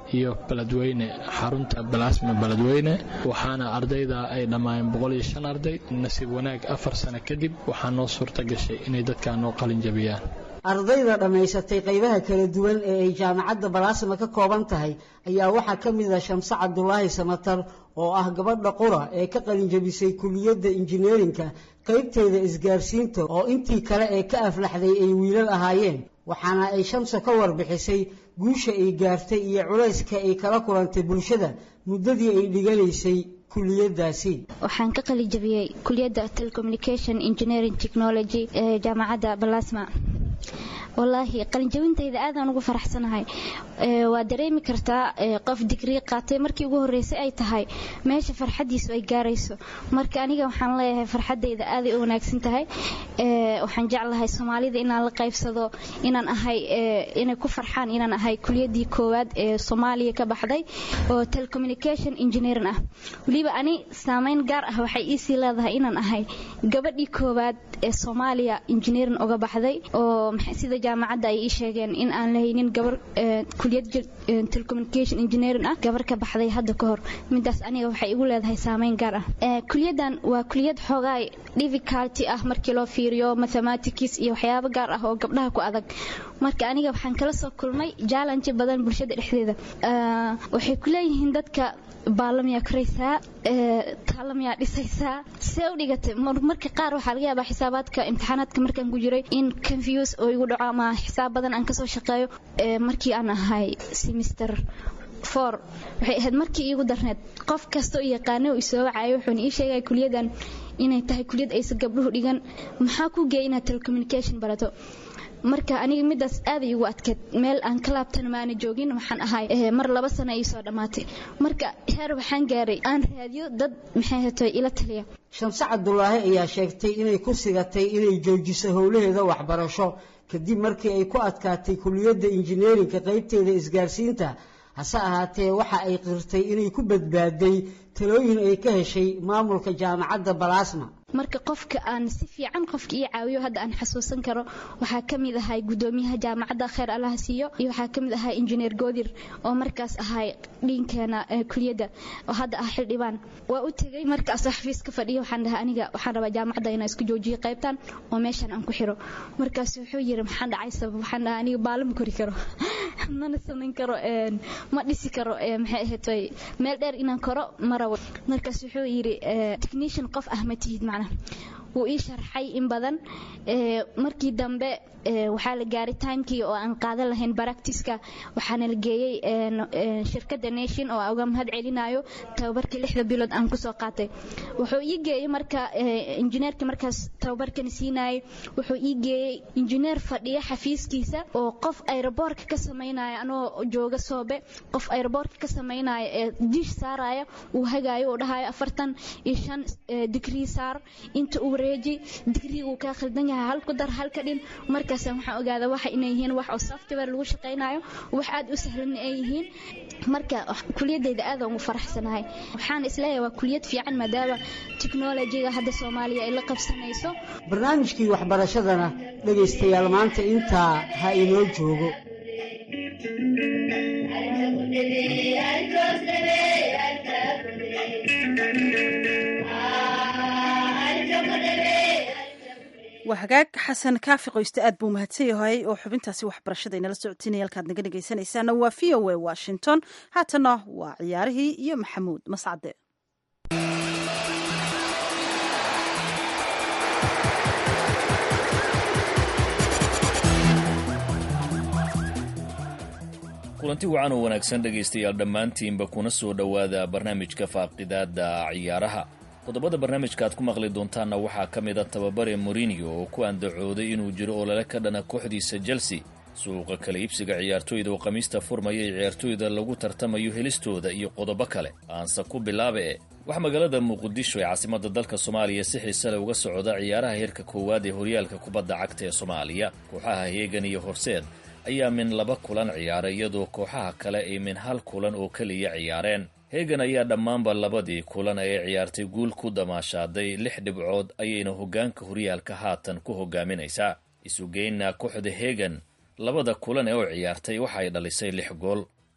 iyo beledweyne xarunta balaasma beledweyne waxaana ardayda ay dhammaayeen boqol iyo shan arday nasiib wanaag afar sano kadib waxaa noo suurta gashay inay dadkaa noo qalin jabiyaan ardayda dhammaysatay qaybaha kala duwan ee ay jaamacadda balaasma ka kooban tahay ayaa waxaa ka mid ah shamse cabdulaahi samatar oo ah gabadha qura ee ka qalinjabisay kuliyadda injineerinka qaybteeda isgaarsiinta oo intii kale ee ka aflaxday ay wiilal ahaayeen waxaana ay shamso ka warbixisay guusha ay gaartay iyo culayska ay kala kulantay bulshada muddadii ay dhiganaysay kuliyadaasi waxaan ka qalijabiyey kuliyadda telecommunication engineering technology ee jaamacadda balasma wallaahi qalinjabintayda aadaan ugu faraxsanahay waa dareemi kartaa qof digrii qaatay markii ugu horreysay ay tahay meesha farxaddiisu ay gaarayso marka aniga waxaan leeyahay farxaddayda aaday u wanaagsan tahay waxaan jeclahay soomaalida inaan la qaybsado inaan ahay inay ku farxaan inaan ahay kuliyaddii koowaad ee soomaaliya ka baxday oo telecommunication engineering ah weliba ani saameyn gaar ah waxay iisii leedahay inaan ahay gabadhii koowaad ee soomaaliya engineering uga baxday oo sida jaamacadda ay ii sheegeen in aan lahaynin gabar kuliyad telecommunication engineering ah gabar ka baxday hadda ka hor midaas aniga waxay igu leedahay saameyn gaar ah kuliyaddan waa kuliyad xoogaa difficulty ah markii loo fiiriyo mathematics iyo waxyaabo gaar ah oo gabdhaha ku adag marka aniga waxaan kala soo kulmay challenge badan bulshada dhexdeeda waxay ku leeyihiin dadka baalamiyaa koraysaa taalamiyaa dhisaysaa see u dhigatay marka qaar waxaa laga yaabaa xisaabaadka imtixaanaadka markaan ku jiray in confuse oo igu dhaco ama xisaab badan aan kasoo shaqeeyo markii aan ahay semester for waxay ahayd markii iigu darneed qof kasta oo yaqaana oo isoo wacayo wuxuuna ii sheegaya kuliyadan inay tahay kuliyad aysan gabdhuhu dhigan maxaa ku geeya inaad telecommunication barato marka aniga midaas aaday igu adkeed meel aan ka laabtana maana joogin waxaan ahay mar laba sano ay soo dhammaatay marka heer waxaan gaaray aan raadiyo dad maxay hatay ila taliya shamse cabdulaahi ayaa sheegtay inay ku sigatay inay joojiso howlaheeda waxbarasho kadib markii ay ku adkaatay kuliyadda injineerinka qaybteeda isgaarsiinta hase ahaatee waxa ay qirtay inay ku badbaaday talooyin ay ka heshay maamulka jaamacadda balaasma marka qofka aan si fiican qofka ii caawiyo hadda aan xasuusan karo waxaa ka mid ahay gudoomiyaha jaamacadda kheer allaha siiyo iyo waxaa ka mid ahay injineer goodir oo markaas ahay dhiinkeena kuliyadda oo hadda ah xildhibaan waa u tegey markaasoo xafiis ka fadhiya waxaan dhahay aniga waxaan rabaa jaamacadda inaan isku joojiyo qaybtan oo meeshan aan ku xiro markaas wuxuu yiri maxaan dhacay sabab waxaan dhahay aniga baalo ma kori karo mana samayn karo ma dhisi karo maxay ahayd meel dheer inaan koro ma rabo markaas wuxuu yiri technician qof ah ma tihid macna wuu ii sharxay in badan markii dambe waxaa la gaaray timekii oo aan qaadan lahayn baractiska waxaana la geeyey shirkadda nation oo uga mahad celinayo tababarkii lixda bilood aan kusoo qaatay wuxuu ii geeyey marka injineerka markaas tababarkani siinayay wuxuu ii geeyey injineer fadhiya xafiiskiisa oo qof aeroboorka ka samaynaya anoo jooga soobe qof aeroboorka ka samaynaya ee dish saaraya uu hagaayo uu dhahayo afartan iyo shan digrii saar inta uu wareeji digrii uu kaa khaldan yahay hal ku dar halka dhin markaas waxaan ogaada waxa inay yihiin wax oo software lagu shaqaynayo wax aad u sahlan ay yihiin marka kuliyadayda aad ugu faraxsanahay waxaan isleeyahay waa kuliyad fiican maadaama technology-ga hadda soomaaliya ay la qabsanayso barnaamijkii waxbarashadana dhegaystayaal maanta intaa ha inoo joogo waa hagaag xasan kaafi qoyste aad buu mahadsan yahay oo xubintaasi waxbarashada inala socotinaya halkaad naga dhegaysanaysaana waa v o a washington haatana waa ciyaarihii iyo maxamuud mascade kulanti wacan oo wanaagsan dhegaystayaal dhammaantiinba kuna soo dhowaada barnaamijka faaqidaada ciyaaraha qodobada barnaamijka aad ku maqli doontaanna waxaa ka mid a tababare morinio oo ku andacooday inuu jiro olole ka dhana kooxdiisa chelsea suuqa kala iibsiga ciyaartooyda oo khamiista furmaya ee ciyaartooyda lagu tartamayo helistooda iyo qodobo kale aanse ku bilaabe e waxaa magaalada muqdisho ee caasimadda dalka soomaaliya si xiise leh uga socda ciyaaraha heerka koowaad ee horyaalka kubadda cagta ee soomaaliya kooxaha heegan iyo horseed ayaa min laba kulan ciyaaray iyadoo kooxaha kale ay min hal kulan oo keliya ciyaareen heegan ayaa dhammaanba labadii kulan ee ciyaartay guul ku damaashaaday lix dhibcood ayayna hoggaanka horyaalka haatan ku hogaaminaysaa isugeynna kooxda heegan labada kulan ee u ciyaartay waxay dhalisay lix gool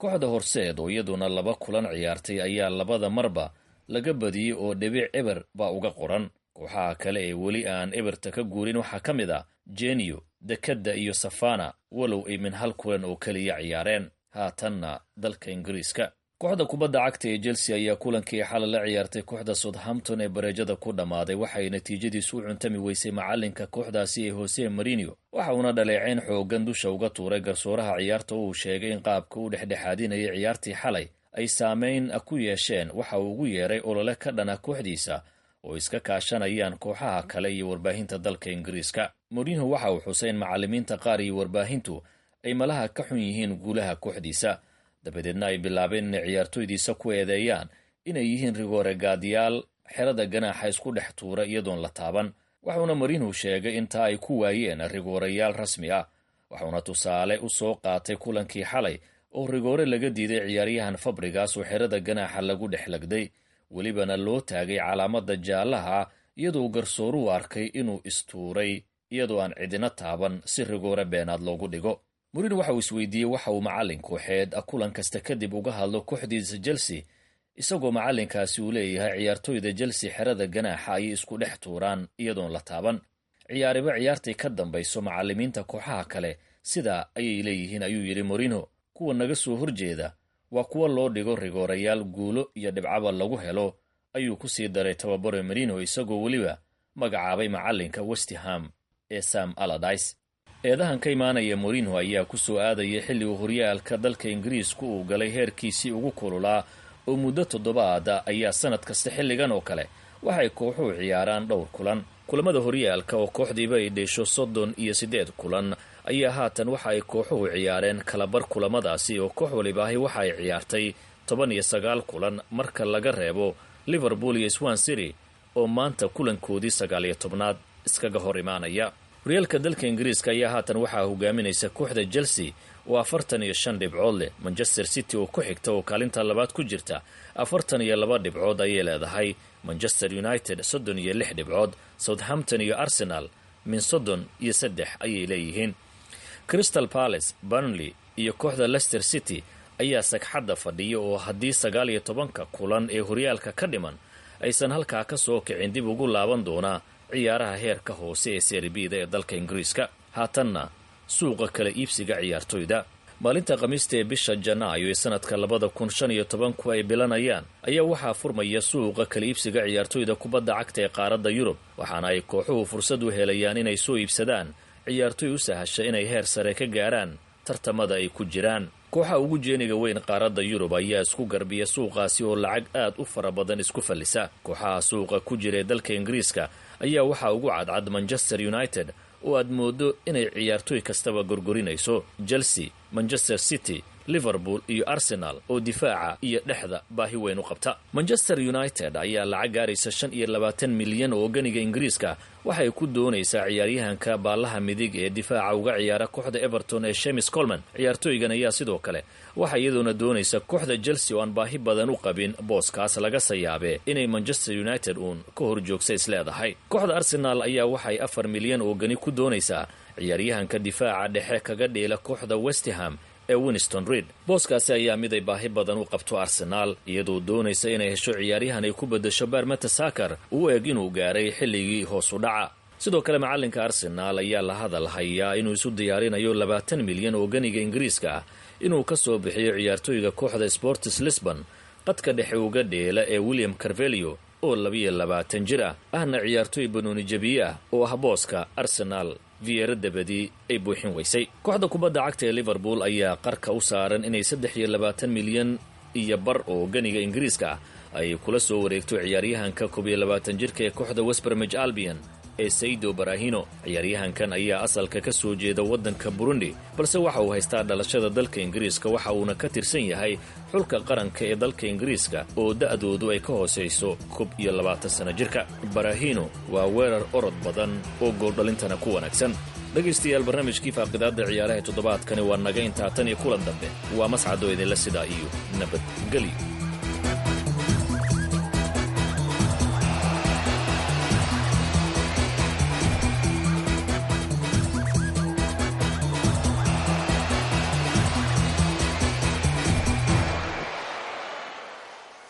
kooxda horseed oo iyaduna laba kulan ciyaartay ayaa labada marba laga badiyey oo dhibic eber baa uga qoran kooxaha kale ee weli aan eberta ka guurin waxaa ka mid ah jeniyo dekadda iyo safana walow ay min hal kulan oo keliya ciyaareen haatanna dalka ingiriiska kooxda kubadda cagta ee chelsea ayaa kulankii xalay la ciyaartay kooxda southampton ee bareejada ku dhammaaday waxay natiijadiisu u cuntami weysay macalinka kooxdaasi ee hose marinio waxa uuna dhaleeceyn xoogan dusha uga tuuray garsooraha ciyaarta oo uu sheegay in qaabka u dhexdhexaadinayay ciyaartii xalay ay saameyn ku yeesheen waxa uu ugu yeeray olole ka dhana kooxdiisa oo iska kaashanayaan kooxaha kale iyo warbaahinta dalka ingiriiska morinho waxa uu xusay in macallimiinta qaar iyo warbaahintu ay malaha ka xun yihiin guulaha kooxdiisa dabadeedna ay bilaabeen inay ciyaartoydiisa ku eedeeyaan inay yihiin rigoore gaadiyaal xerada ganaaxa isku dhex tuura iyadoon la taaban waxuuna marinhu sheegay intaa ay ku waayeen rigoorayaal rasmi ah waxuuna tusaale u soo qaatay kulankii xalay oo rigoore laga diiday ciyaaryahan fabrigas oo xerada ganaaxa lagu dhex lagday welibana loo taagay calaamada jaallaha iyadoo garsooruhu arkay inuu istuuray iyadoo aan cidina taaban si rigoore beenaad loogu dhigo murin waxa uu isweydiiyey waxa uu macallin kooxeed kulan kasta kadib uga hadlo kooxdiisa chelsea isagoo macallinkaasi uu leeyahay ciyaartoyda chelsea xerada ganaaxa ayay isku dhex tuuraan iyadoon la taaban ciyaariba ciyaartay ka dambayso macallimiinta kooxaha kale sidaa ayay leeyihiin ayuu yidhi morino kuwa naga soo horjeeda waa kuwa loo dhigo rigoorayaal guulo iyo dhibcaba lagu helo ayuu ku sii daray tababare marino isagoo weliba magacaabay macallinka westham ee sam aladis eedahan ka imaanaya morinho ayaa ku soo aadaya xilligu horyaalka dalka ingiriisku uu galay heerkiisii ugu kululaa oo muddo toddobaada ayaa sannad kasta xilligan oo kale waxay kooxuhu ciyaaraan dhowr kulan kulamada horyaalka oo kooxdiiba ay dheesho soddon iyo siddeed kulan ayaa haatan waxa ay kooxuhu ciyaareen kalabar kulamadaasi oo koox walibaahi waxa ay ciyaartay toban iyo sagaal kulan marka laga reebo liverpool iyo swan city oo maanta kulankoodii sagaal iyo tobnaad iskaga hor imaanaya horyaalka dalka ingiriiska ayaa haatan waxaa hogaaminaysa kooxda chelsea oo afartan iyo shan dhibcood leh manchester city oo ku xigta oo kaalinta labaad ku jirta afartan iyo laba dhibcood ayay leedahay manchester united soddon iyo lix dhibcood southampton iyo arsenal min soddon iyo saddex ayay leeyihiin crystal palace burnley iyo kooxda leicester city ayaa sagxadda fadhiya oo haddii sagaal iyo tobanka kulan ee horyaalka ka dhiman aysan halkaa ka soo kicin dib ugu laaban doonaa ciyaaraha heerka hoose ee serbida ee dalka ingiriiska haatanna suuqa kala iibsiga ciyaartoyda maalinta khamiista ee bisha janaayo ee sanadka labada kun shan iyo tobanku ay bilanayaan ayaa waxaa furmaya suuqa kala iibsiga ciyaartoyda kubadda cagta ee qaaradda yurub waxaana ay kooxuhu fursad u helayaan inay soo iibsadaan ciyaartoy u sahasha inay heer sare ka gaaraan tartamada ay ku jiraan kooxa ugu jeeniga weyn qaaradda yurub ayaa isku garbiya suuqaasi oo lacag aad u fara badan isku fallisa kooxaha suuqa ku jira ee dalka ingiriiska ayaa waxaa ugu cadcad manchester united oo aad mooddo inay ciyaartoy kastaba gorgorinayso chelsea manchester city liverpool iyo arsenal oo difaaca iyo dhexda baahi weyn u qabta manchester united ayaa lacag gaaraysa shan iyo labaatan milyan oo ganiga ingiriiska waxay ku doonaysaa ciyaaryahanka baallaha midig ee difaaca uga ciyaara kooxda everton ee shemis colman ciyaartooygan ayaa sidoo kale waxaa iyadoona doonaysa kooxda chelsea oo aan baahi badan u qabin booskaas laga sayaabee inay manchester united uun ka hor joogsa isleedahay kooxda arsenal ayaa waxay afar milyan oo gani ku doonaysaa ciyaaryahanka difaaca dhexe kaga dheela kooxda westham ee winston reid booskaasi ayaa mid ay baahi badan u qabto arsenaal iyadoo doonaysa inay hesho ciyaaryahan ay ku beddesho barmeta sakar uu eg inuu gaaray xilligii hoos u dhaca sidoo kale macallinka arsenaal ayaa la hadal hayaa inuu isu diyaarinayo labaatan milyan oo ganiga ingiriiska ah inuu ka soo bixiyo ciyaartooyga kooxda sportis lisbon qadka dhexe uga dheela ee william carvelio oo labiyo labaatan jir ah ahna ciyaartooy banooni jabiye ah oo ah booska arsenaal viyeero dabadii ay buuxin weysay kooxda kubadda cagta ee liverpool ayaa qarka u saaran inay saddex iyo labaatan milyan iyo bar oo ganiga ingiriiska ah ay kula soo wareegto ciyaaryahanka koob iyo labaatan jirka ee kooxda westbermij albion ee saydo barahino ciyaaryahankan ayaa asalka ka soo jeeda waddanka burundi balse waxa uu haystaa dhalashada dalka ingiriiska waxa uuna ka tirsan yahay xulka qaranka ee dalka ingiriiska oo da'doodu ay ka hoosayso koob iyo labaatan sano jirka barahino waa weerar orod badan oo gooldhalintana ku wanaagsan dhegaystayaal barnaamijkii faaqidaadda ciyaaraha toddobaadkani waa naga intaa tan iyo kulan dambe waa mascadoo idinla sidaa iyo nabadgelyo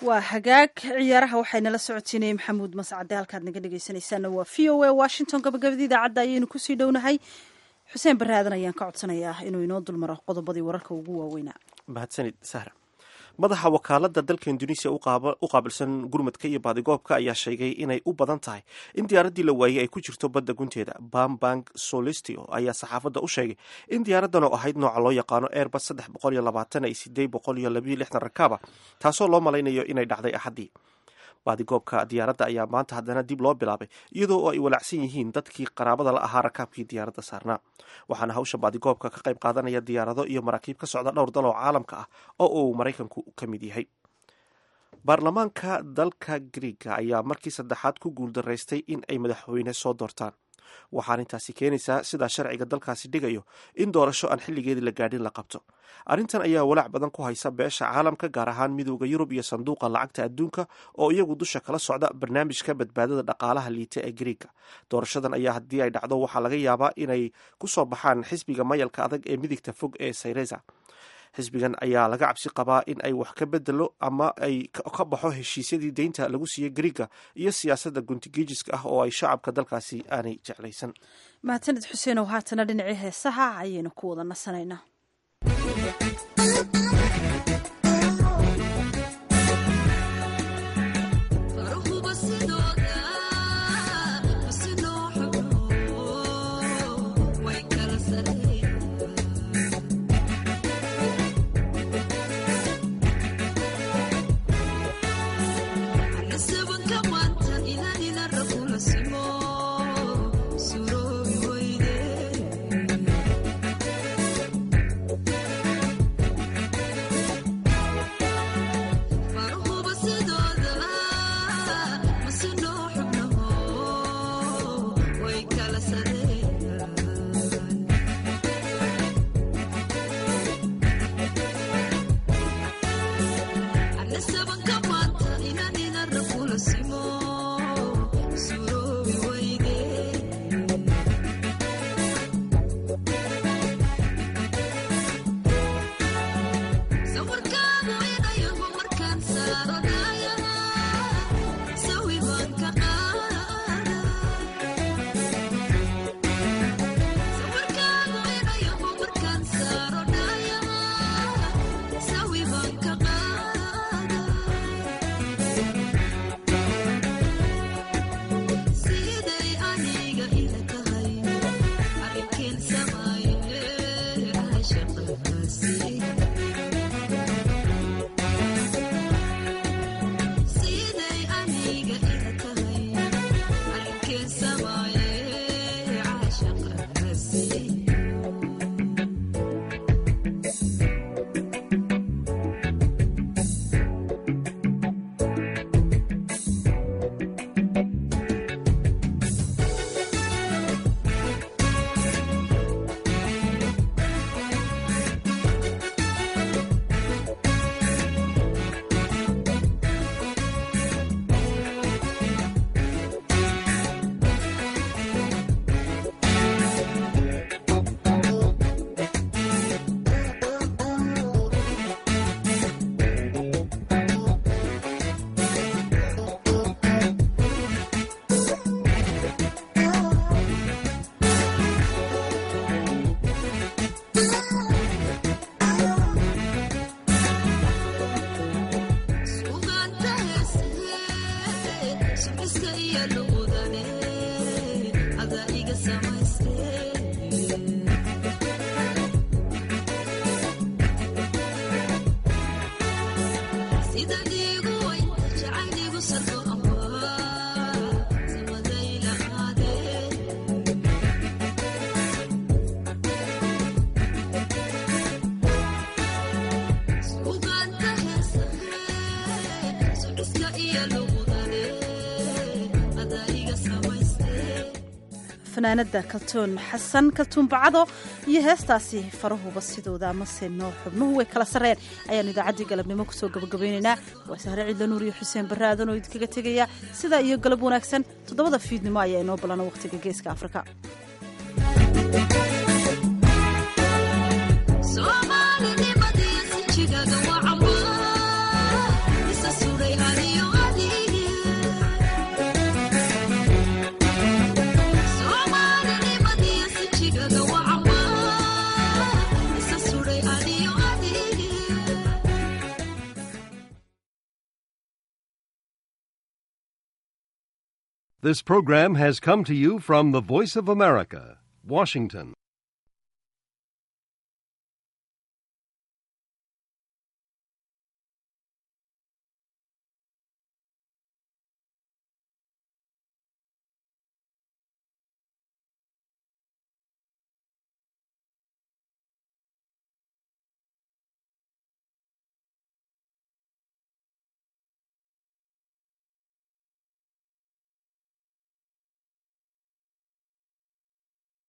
waa hagaag ciyaaraha waxaynala socotiinayay maxamuud mascade halkaad naga dhegeysanaysaana waa v o a washington gabagabadii idaacadda ayaynu kusii dhownahay xuseen barre aadan ayaan ka codsanayaa inuu inoo dulmaro qodobadii wararka ugu waaweynaa mahadsanid sahra madaxa wakaalada dalka induneisiya u qaabilsan gurmadka iyo baadigoobka ayaa sheegay inay u badan tahay in diyaaraddii la waayey ay ku jirto badda gunteeda bambang solistio ayaa saxaafadda u sheegay in diyaaraddan oo ahayd nooca loo yaqaano airbus saddex boqol iyo labaatan ay sideed boqol iyo labayo lixdan rakaaba taasoo loo malaynayo inay dhacday axaddii baadigoobka diyaaradda ayaa maanta haddana dib loo bilaabay iyadoo oo ay walacsan yihiin dadkii qaraabada la ahaa rakaabkii diyaaradda saarnaa waxaana hawsha baadigoobka ka qayb qaadanaya diyaarado iyo maraakiib ka socda dhowr dal oo caalamka ah oo uu maraykanku ka mid yahay baarlamaanka dalka griiga ayaa markii saddexaad ku guuldaraystay in ay madaxweyne soo doortaan waxaana intaasi keenaysaa sidaa sharciga dalkaasi dhigayo in doorasho aan xilligeedii la gaadhin la qabto arrintan ayaa walaac badan ku haysa beesha caalamka gaar ahaan midooda yurub iyo sanduuqa lacagta adduunka oo iyagu dusha kala socda barnaamijka badbaadada dhaqaalaha liita ee griiga doorashadan ayaa haddii ay dhacdo waxaa laga yaabaa inay ku soo baxaan xisbiga mayalka adag ee midigta fog ee sayreza xisbigan ayaa laga cabsi qabaa in ay wax ka bedelo ama ay ka baxo heshiisyadii deynta lagu siiyey griiga iyo siyaasadda guntigiijiska ah oo ay shacabka dalkaasi aanay jeclaysan mahadsanid xuseenow haatana dhinacii heesaha ayaynu ku wada nasanaynaa fanaanada kaltuun xasan kaltuun bacado iyo heestaasi farahuba sidooda amase noo xubnuhu way kala sareen ayaanu idaacaddii galabnimo kusoo gabagabaynaynaa waa sahre ciidla nuur iyo xuseen barre aadan oo idinkaga tegaya sidaa iyo galab wanaagsan toddobada fiidnimo ayaa inoo balana wakhtiga geeska afrika Somali, This program has come to you from the Voice of America, Washington.